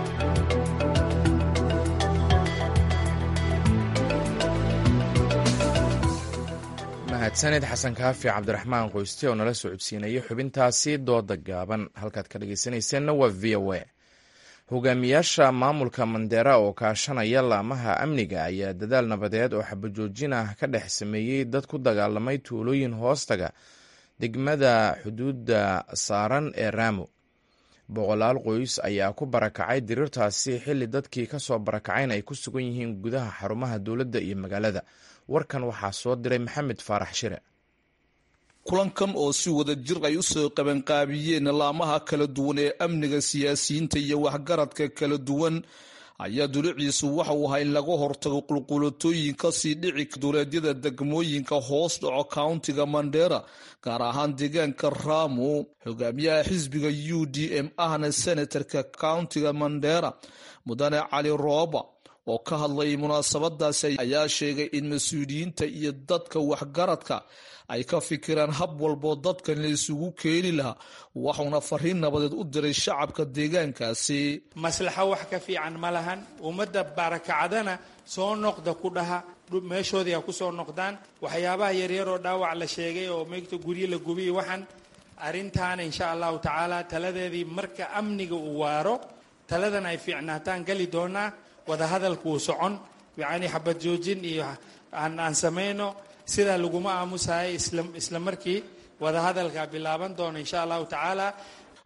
mahadsanid xasan kaafi cabdiraxmaan qoyste oo nala socodsiinayay xubintaasi dooda gaaban halkaad ka dhegeysanayseena waa v o a hogaamiyaasha maamulka mandera oo kaashanaya laamaha amniga ayaa dadaal nabadeed oo xabajoojin ah ka dhex sameeyey dad ku dagaalamay tuulooyin hoostaga degmada xuduudda saaran ee raamo boqolaal qoys ayaa ku barakacay diriirtaasi xilli dadkii ka soo barakacayna ay ku sugan yihiin gudaha xarumaha dowladda iyo magaalada warkan waxaa soo diray maxamed faarax shire kulankan oo si wada jir ay u soo qabanqaabiyeen laamaha kala duwan ee amniga siyaasiyiinta iyo waxgaradka kala duwan ayaa duliciisu waxa uu ahaa in laga hortago qulqulatooyin kasii dhici duleedyada degmooyinka hoos dhaco countiga mandera gaar ahaan deegaanka raamo hogaamiyaha xisbiga u d m ahna senatarka countiga mandera mudane cali rooba oo ka hadlayay munaasabadaasi ayaa sheegay in mas-uuliyiinta iyo dadka waxgaradka ay ka fikiraan hab walboo dadkan la isugu keeni lahaa waxuuna fariin nabadeed u diray shacabka deegaankaasi maslaxo wax ka fiican ma lahan ummadda barakacdana soo noqda ku dhaha meeshoodii ha ku soo noqdaan waxyaabaha yaryar oo dhaawac la sheegay oo meegta guryo la gubiyo waxaan arrintaana insha allahu tacaala taladeedii marka amniga uu waaro taladan ay fiicnaataan gali doonaa wadahadalku uu socon yacni xabad joojin iyo aan samayno sidaa laguma aamusahay isla markii wadahadalka bilaaban doono insha allahu tacaala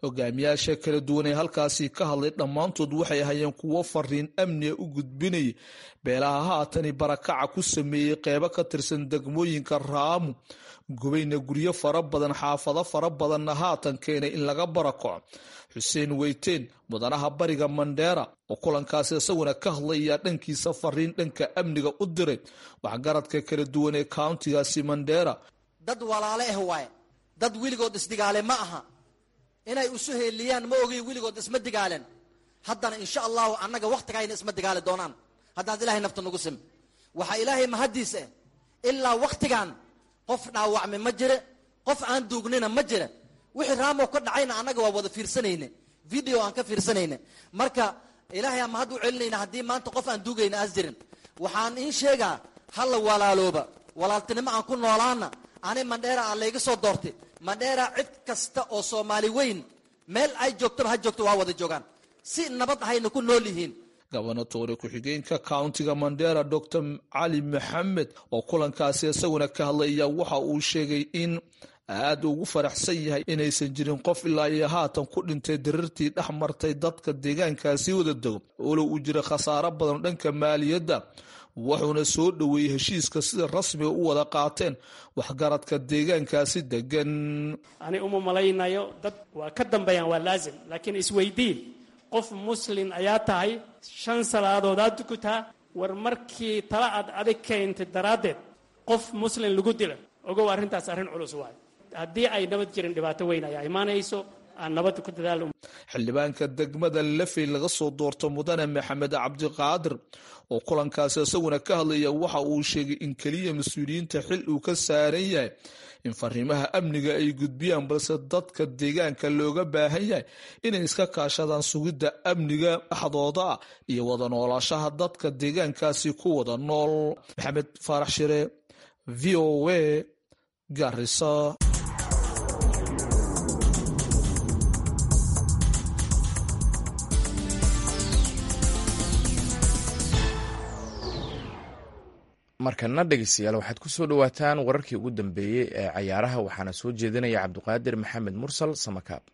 hogaamiyaasha kala duwan ee halkaasi ka hadlay dhammaantood waxay ahayeen kuwo fariin amniga u gudbinaya beelaha haatani barakaca ku sameeyey qeybo ka tirsan degmooyinka raamu gubayna guryo fara badan xaafado fara badanna haatan keenay in laga barakaco xuseen weyteen mudanaha bariga mandheera oo kulankaasi isaguna ka hadlaya dhankiisa fariin dhanka amniga u diray waxgaradka kala duwan ee countigaasi mandheera dad walaale ah waaye dad weligood isdigaale ma aha inay isu heeliyaan ma ogiy weligood isma digaalen haddana insha allahu annaga wakhtigayna isma digaali doonaan haddaad ilaahay nafta nagu sim waxaa ilaahay mahaddiis ah ilaa wakhtigan qof dhaawacme ma jire qof aan duugnina ma jire wixii raamow ka dhacayna annaga waa wada fiirsanayne video aan ka fiirsanayne marka ilaahay aan mahad u celinayna haddii maanta qof aan duugayna aas jirin waxaan iin sheegaa halla walaalooba walaaltinimo aan ku noolaana ani mandheera aan layga soo doortay mandheera cid kasta oo soomaali weyn meel ay joogtaba ha joogto waa wada joogaan si nabad ahayna ku nool yihiin gobonatoore ku-xigeenka countiga mandera dor cali maxamed oo kulankaasi isaguna ka hadlaya waxa uu sheegay in aad ugu faraxsan yahay inaysan jirin qof ilaa iyo haatan ku dhintay dirirtii dhex martay dadka deegaankaasi wada dego olo uu jira khasaaro badan dhanka maaliyadda wuxuuna soo dhoweeyey heshiiska sida rasmiga u wada qaateen waxgaradka deegaankaasi degan ani uma malaynayo dad waa ka dambeeyaan waa laazim laakiin isweydiin qof muslin ayaa tahay shan salaadood aad tukutaa war markii tala aad adig keentay daraaddeed qof muslin lagu dila ogow arrintaas arrin culus waayo haddii ay nabad jirin dhibaato weyn ayaa imaanayso aan nabadda ku dadaalo xildhibaanka degmada lafey laga soo doorto mudane maxamed cabdiqaadir oo kulankaasi isaguna ka hadlaya waxa uu sheegay in keliya mas-uuliyiinta xil uu ka saaran yahay in fariimaha amniga ay gudbiyaan balse dadka deegaanka looga baahan yahay inay iska kaashadaan sugidda amniga dhexdooda ah iyo wada noolaashaha dadka deegaankaasi ku wada nool maxamed faarax shire v o a garisa markana dhegeystayaal waxaad ku soo dhowaataan wararkii ugu dambeeyey ee cayaaraha waxaana soo jeedinaya cabdiqaadir maxamed mursal samakaab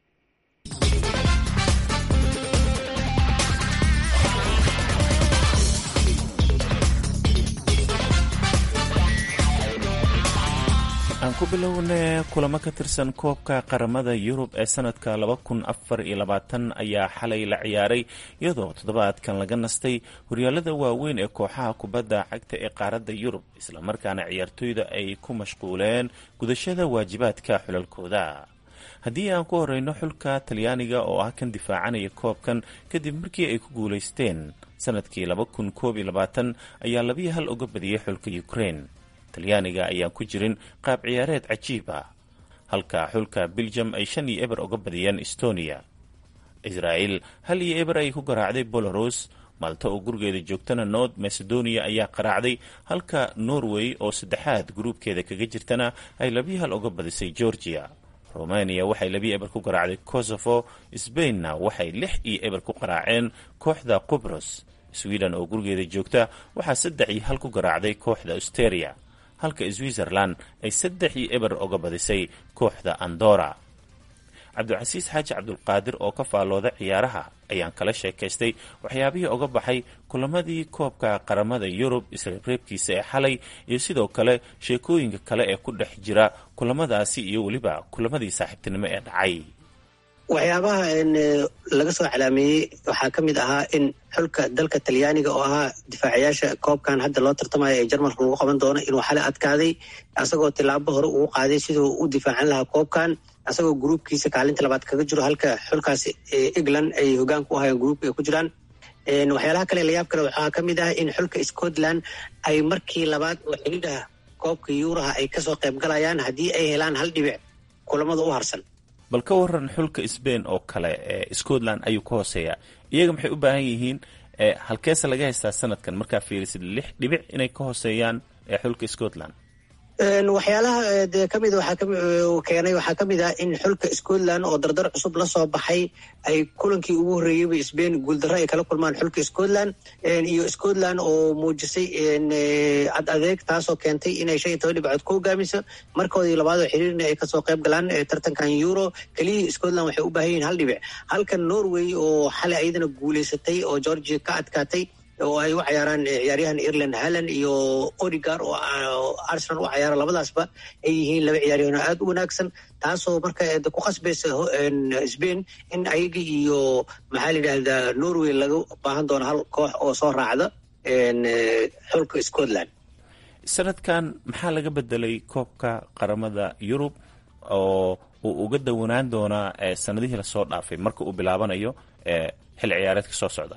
aan ku bilowne kulamo ka tirsan koobka qaramada yurub ee sanadka laba kun afar iyo labaatan ayaa xalay la ciyaaray iyadoo toddobaadkan laga nastay horyaalada waaweyn ee kooxaha kubadda cagta ee qaaradda yurub islamarkaana ciyaartoyda ay ku mashquuleen gudashada waajibaadka xulalkooda haddii aan ku horeyno xulka talyaaniga oo ah kan difaacanaya koobkan kadib markii ay ku guulaysteen sanadkii laba kun koob iyo labaatan ayaa labiyo hal uga badiyey xulka ukraine talyaaniga ayaan ku jirin qaab ciyaareed cajiib ah halka xulka beljum ay shan iyo eber uga badiyeen estonia israa'el hal iyo eber ay ku garaacday belaros malta oo gurigeeda joogtana north macedonia ayaa qaraacday halka norway oo saddexaad gruubkeeda kaga jirtana ay labiyo hal uga badisay georgia romania waxay labiyo eber ku garaacday kosovo sbainna waxay lix iyo eber ku qaraaceen kooxda qubros sweden oo gurigeeda joogta waxaa saddex iyo hal ku garaacday kooxda austeria halka switzerland ay saddex iyo eber uga badisay kooxda andora cabdicasiis xaaji cabdulqaadir oo ka faallooda ciyaaraha ayaan kala sheekaystay waxyaabihii uga baxay kulamadii koobka qaramada yurub isreebreebkiisa ee xalay iyo sidoo kale sheekooyinka kale ee ku dhex jira kulamadaasi iyo weliba kulamadii saaxiibtinimo ee dhacay waxyaabaha laga soo calaameeyey waxaa ka mid ahaa in xulka dalka talyaaniga oo ahaa difaacayaasha koobkan hadda loo tartamayo ee jarmalka lagu qaban doono inuu xalay adkaaday asagoo tilaabo hore ugu qaaday siduu u difaacan lahaa koobkan asagoo gruubkiisa kaalinta labaad kaga jiro halka xulkaas england ay hogaan ku ahayeen gruubka ay ku jiraan waxyaalaha kale layaab kale waxaa ka mid ah in xulka scotland ay markii labaad oo xidhiidhaha koobka yuuraha ay kasoo qayb galayaan haddii ay helaan hal dhibic kulamada u harsan bal ka waran xulka sbain oo kale ee scotland ayuu ka hooseeyaa iyaga maxay u baahan yihiin halkeese laga haystaa sanadkan markaa fiirisid lix dhibic inay ka hooseeyaan ee xulka scotland waxyaalaha de kamid keenay waxaa kamid ah in xulka scotland oo dardar cusub lasoo baxay ay kulankii ugu horreeyeyba sbain guuldarro ay kala kulmaan xulka scotland iyo scotland oo muujisay cad adeeg taasoo keentay inay shan iyo toban dhibcood ku hogaamiso markoodii labaadoo xiriirna ay kasoo qayb galaan tartankan euro keliyii scotland waxay u baahan yihin hal dhibic halka norway oo xalay ayadana guuleysatay oo georgia ka adkaatay oo ay u cayaaraan ciyaaryahan ireland halland iyo odigar oo arsenal u cayaara labadaasba ay yihiin laba ciyaaryahan oo aada u wanaagsan taasoo marka ku khasbaysa sbain in ayaga iyo maxaa la yidhahdaa norway laga baahan doono hal koox oo soo raacda xulka scotland sanadkan maxaa laga bedelay koobka qaramada yurub oo uu uga dawanaan doonaa sanadihii lasoo dhaafay marka uu bilaabanayo xil ciyaareedka soo socda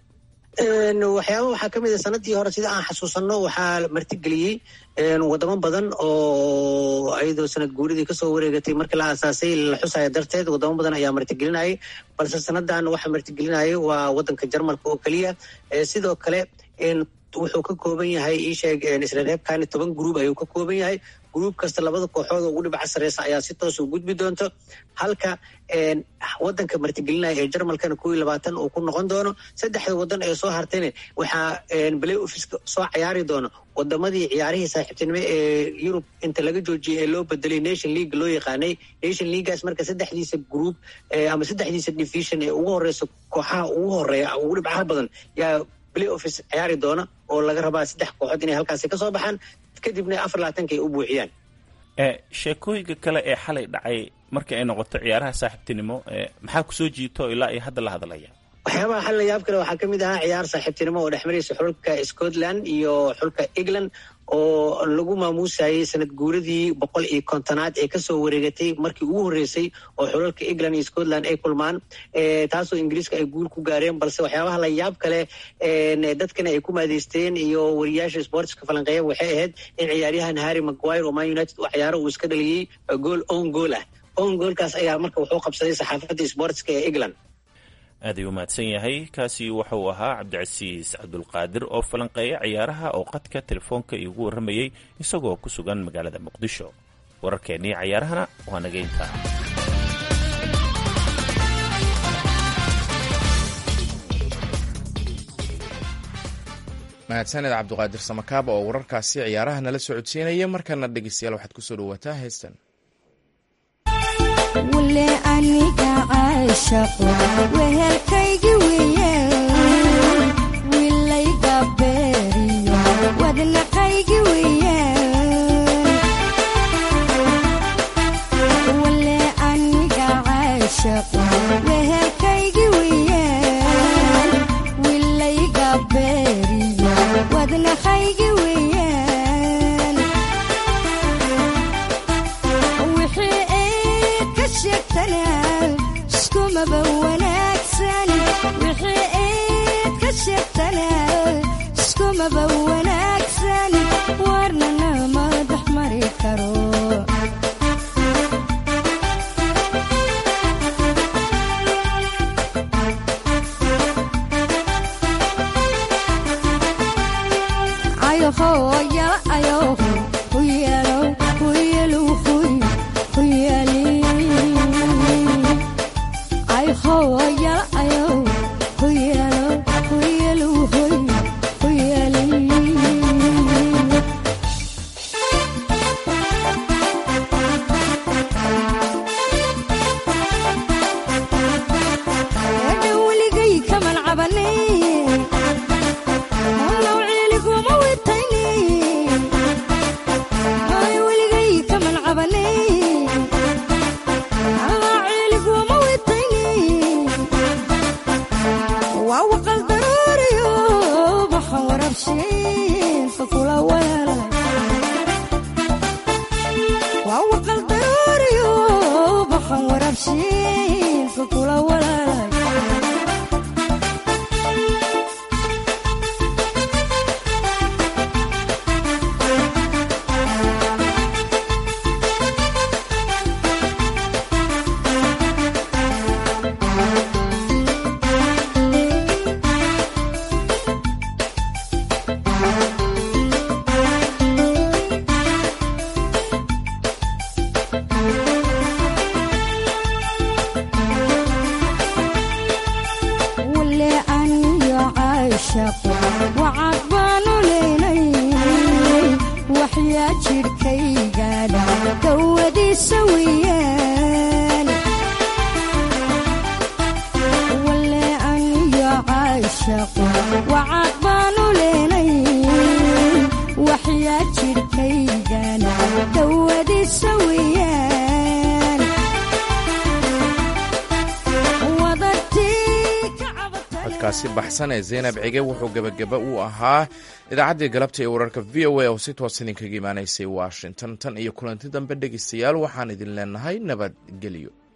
waxyaaba waxaa kamid a sanadii hore sida aan xasuusanno waxaa martigeliyey wadamo badan oo ayadoo sanad guuridii kasoo wareegatay markii la aasaasay la xusaya darteed wadamo badan ayaa martigelinayay balse sanadan waxa martigelinayay waa wadanka jarmalka oo keliya sidoo kale wuxuu ka kooban yahay isheeg isreebkani toban gruub ayuu ka kooban yahay gruub kasta labada kooxood oo ugu dhibca sareysa ayaa si toos u gudbi doonto halka wadanka martigelinaya ee jarmalkana kow iyo labaatan uu ku noqon doono saddexda wadan ee soo hartayna waxaa balay officeka soo cayaari doono wadamadii ciyaarihii saaxiibtinimo ee yurub inta laga joojiyay ee loo bedelay nation league loo yaqaanay nation leaguegaas marka saddexdiisa group ama saddexdiisa division ee ugu horeysa kooxaha ugu horeeya ugu dhibcaha badan yaa play office ciyaari doona oo laga rabaa saddex kooxood inay halkaasi kasoo baxaan kadibna afar labaatanka ay u buuxiyaan sheekooyinka kale ee xalay dhacay markii ay noqoto ciyaaraha saaxiibtinimo maxaa kusoo jiito ilaa iyo hadda la hadlaya waxyaabaha xal layaab kale waxaa kamid ahaa ciyaar saaxiibtinimo oo dhexmaraysa xulka scotland iyo xulka england oo lagu maamuusayay sanad guuradii boqol iyo kontonaad ee kasoo wareegatay markii ugu horreysay oo xulalka england iyo scotland ay kulmaan taasoo ingiriiska ay guul ku gaareen balse waxyaabaha layaab kale dadkana ay ku maadeysteen iyo wariyaasha sportska falanqeeya waxay ahayd in ciyaaryahan harry maguire oo man united u ciyaaro uu iska dhaliyey gool on gool ah on goolkaas ayaa marka wuxuu qabsaday saxaafadda sportska ee england aad ayuu mahadsan yahay kaasi wuxuu ahaa cabdicasiis cabdulqaadir oo falanqeeya ciyaaraha oo qadka telefoonka iigu warramayey isagoo ku sugan magaalada muqdisho wararkeennii cayaarahana waa nageynta mahadsaned cabduqaadir samakaaba oo wararkaasi ciyaaraha nala socodsiinaya markana dhegeystayaal waxaad kusoo dhawaataa heestan wule aniga caashaqo wehelkaygi wiye wilayga beeriyo wadnaqaygi wiye wule aniga caashaqo wehelkaygi wiye wilayga beeriyo wadnaqaygi wiye iskumaba wanaagsan wixii eed ka sheegtana iskumaba wanaagsan warnana ma dhex mari karo dawadiisa weyaan wale aniyo caashaqo wacad baanu leenay waxyaa jidhkaygan dawadiisa weyaan codkaasi baxsan ee zaynab cige wuxuu gebagaba u ahaa idaacaddii galabta ee wararka v o a oo si toos idinkaga imaanaysay washington tan iyo kulanti dambe dhegeystayaal waxaan idin leenahay nabadgelyo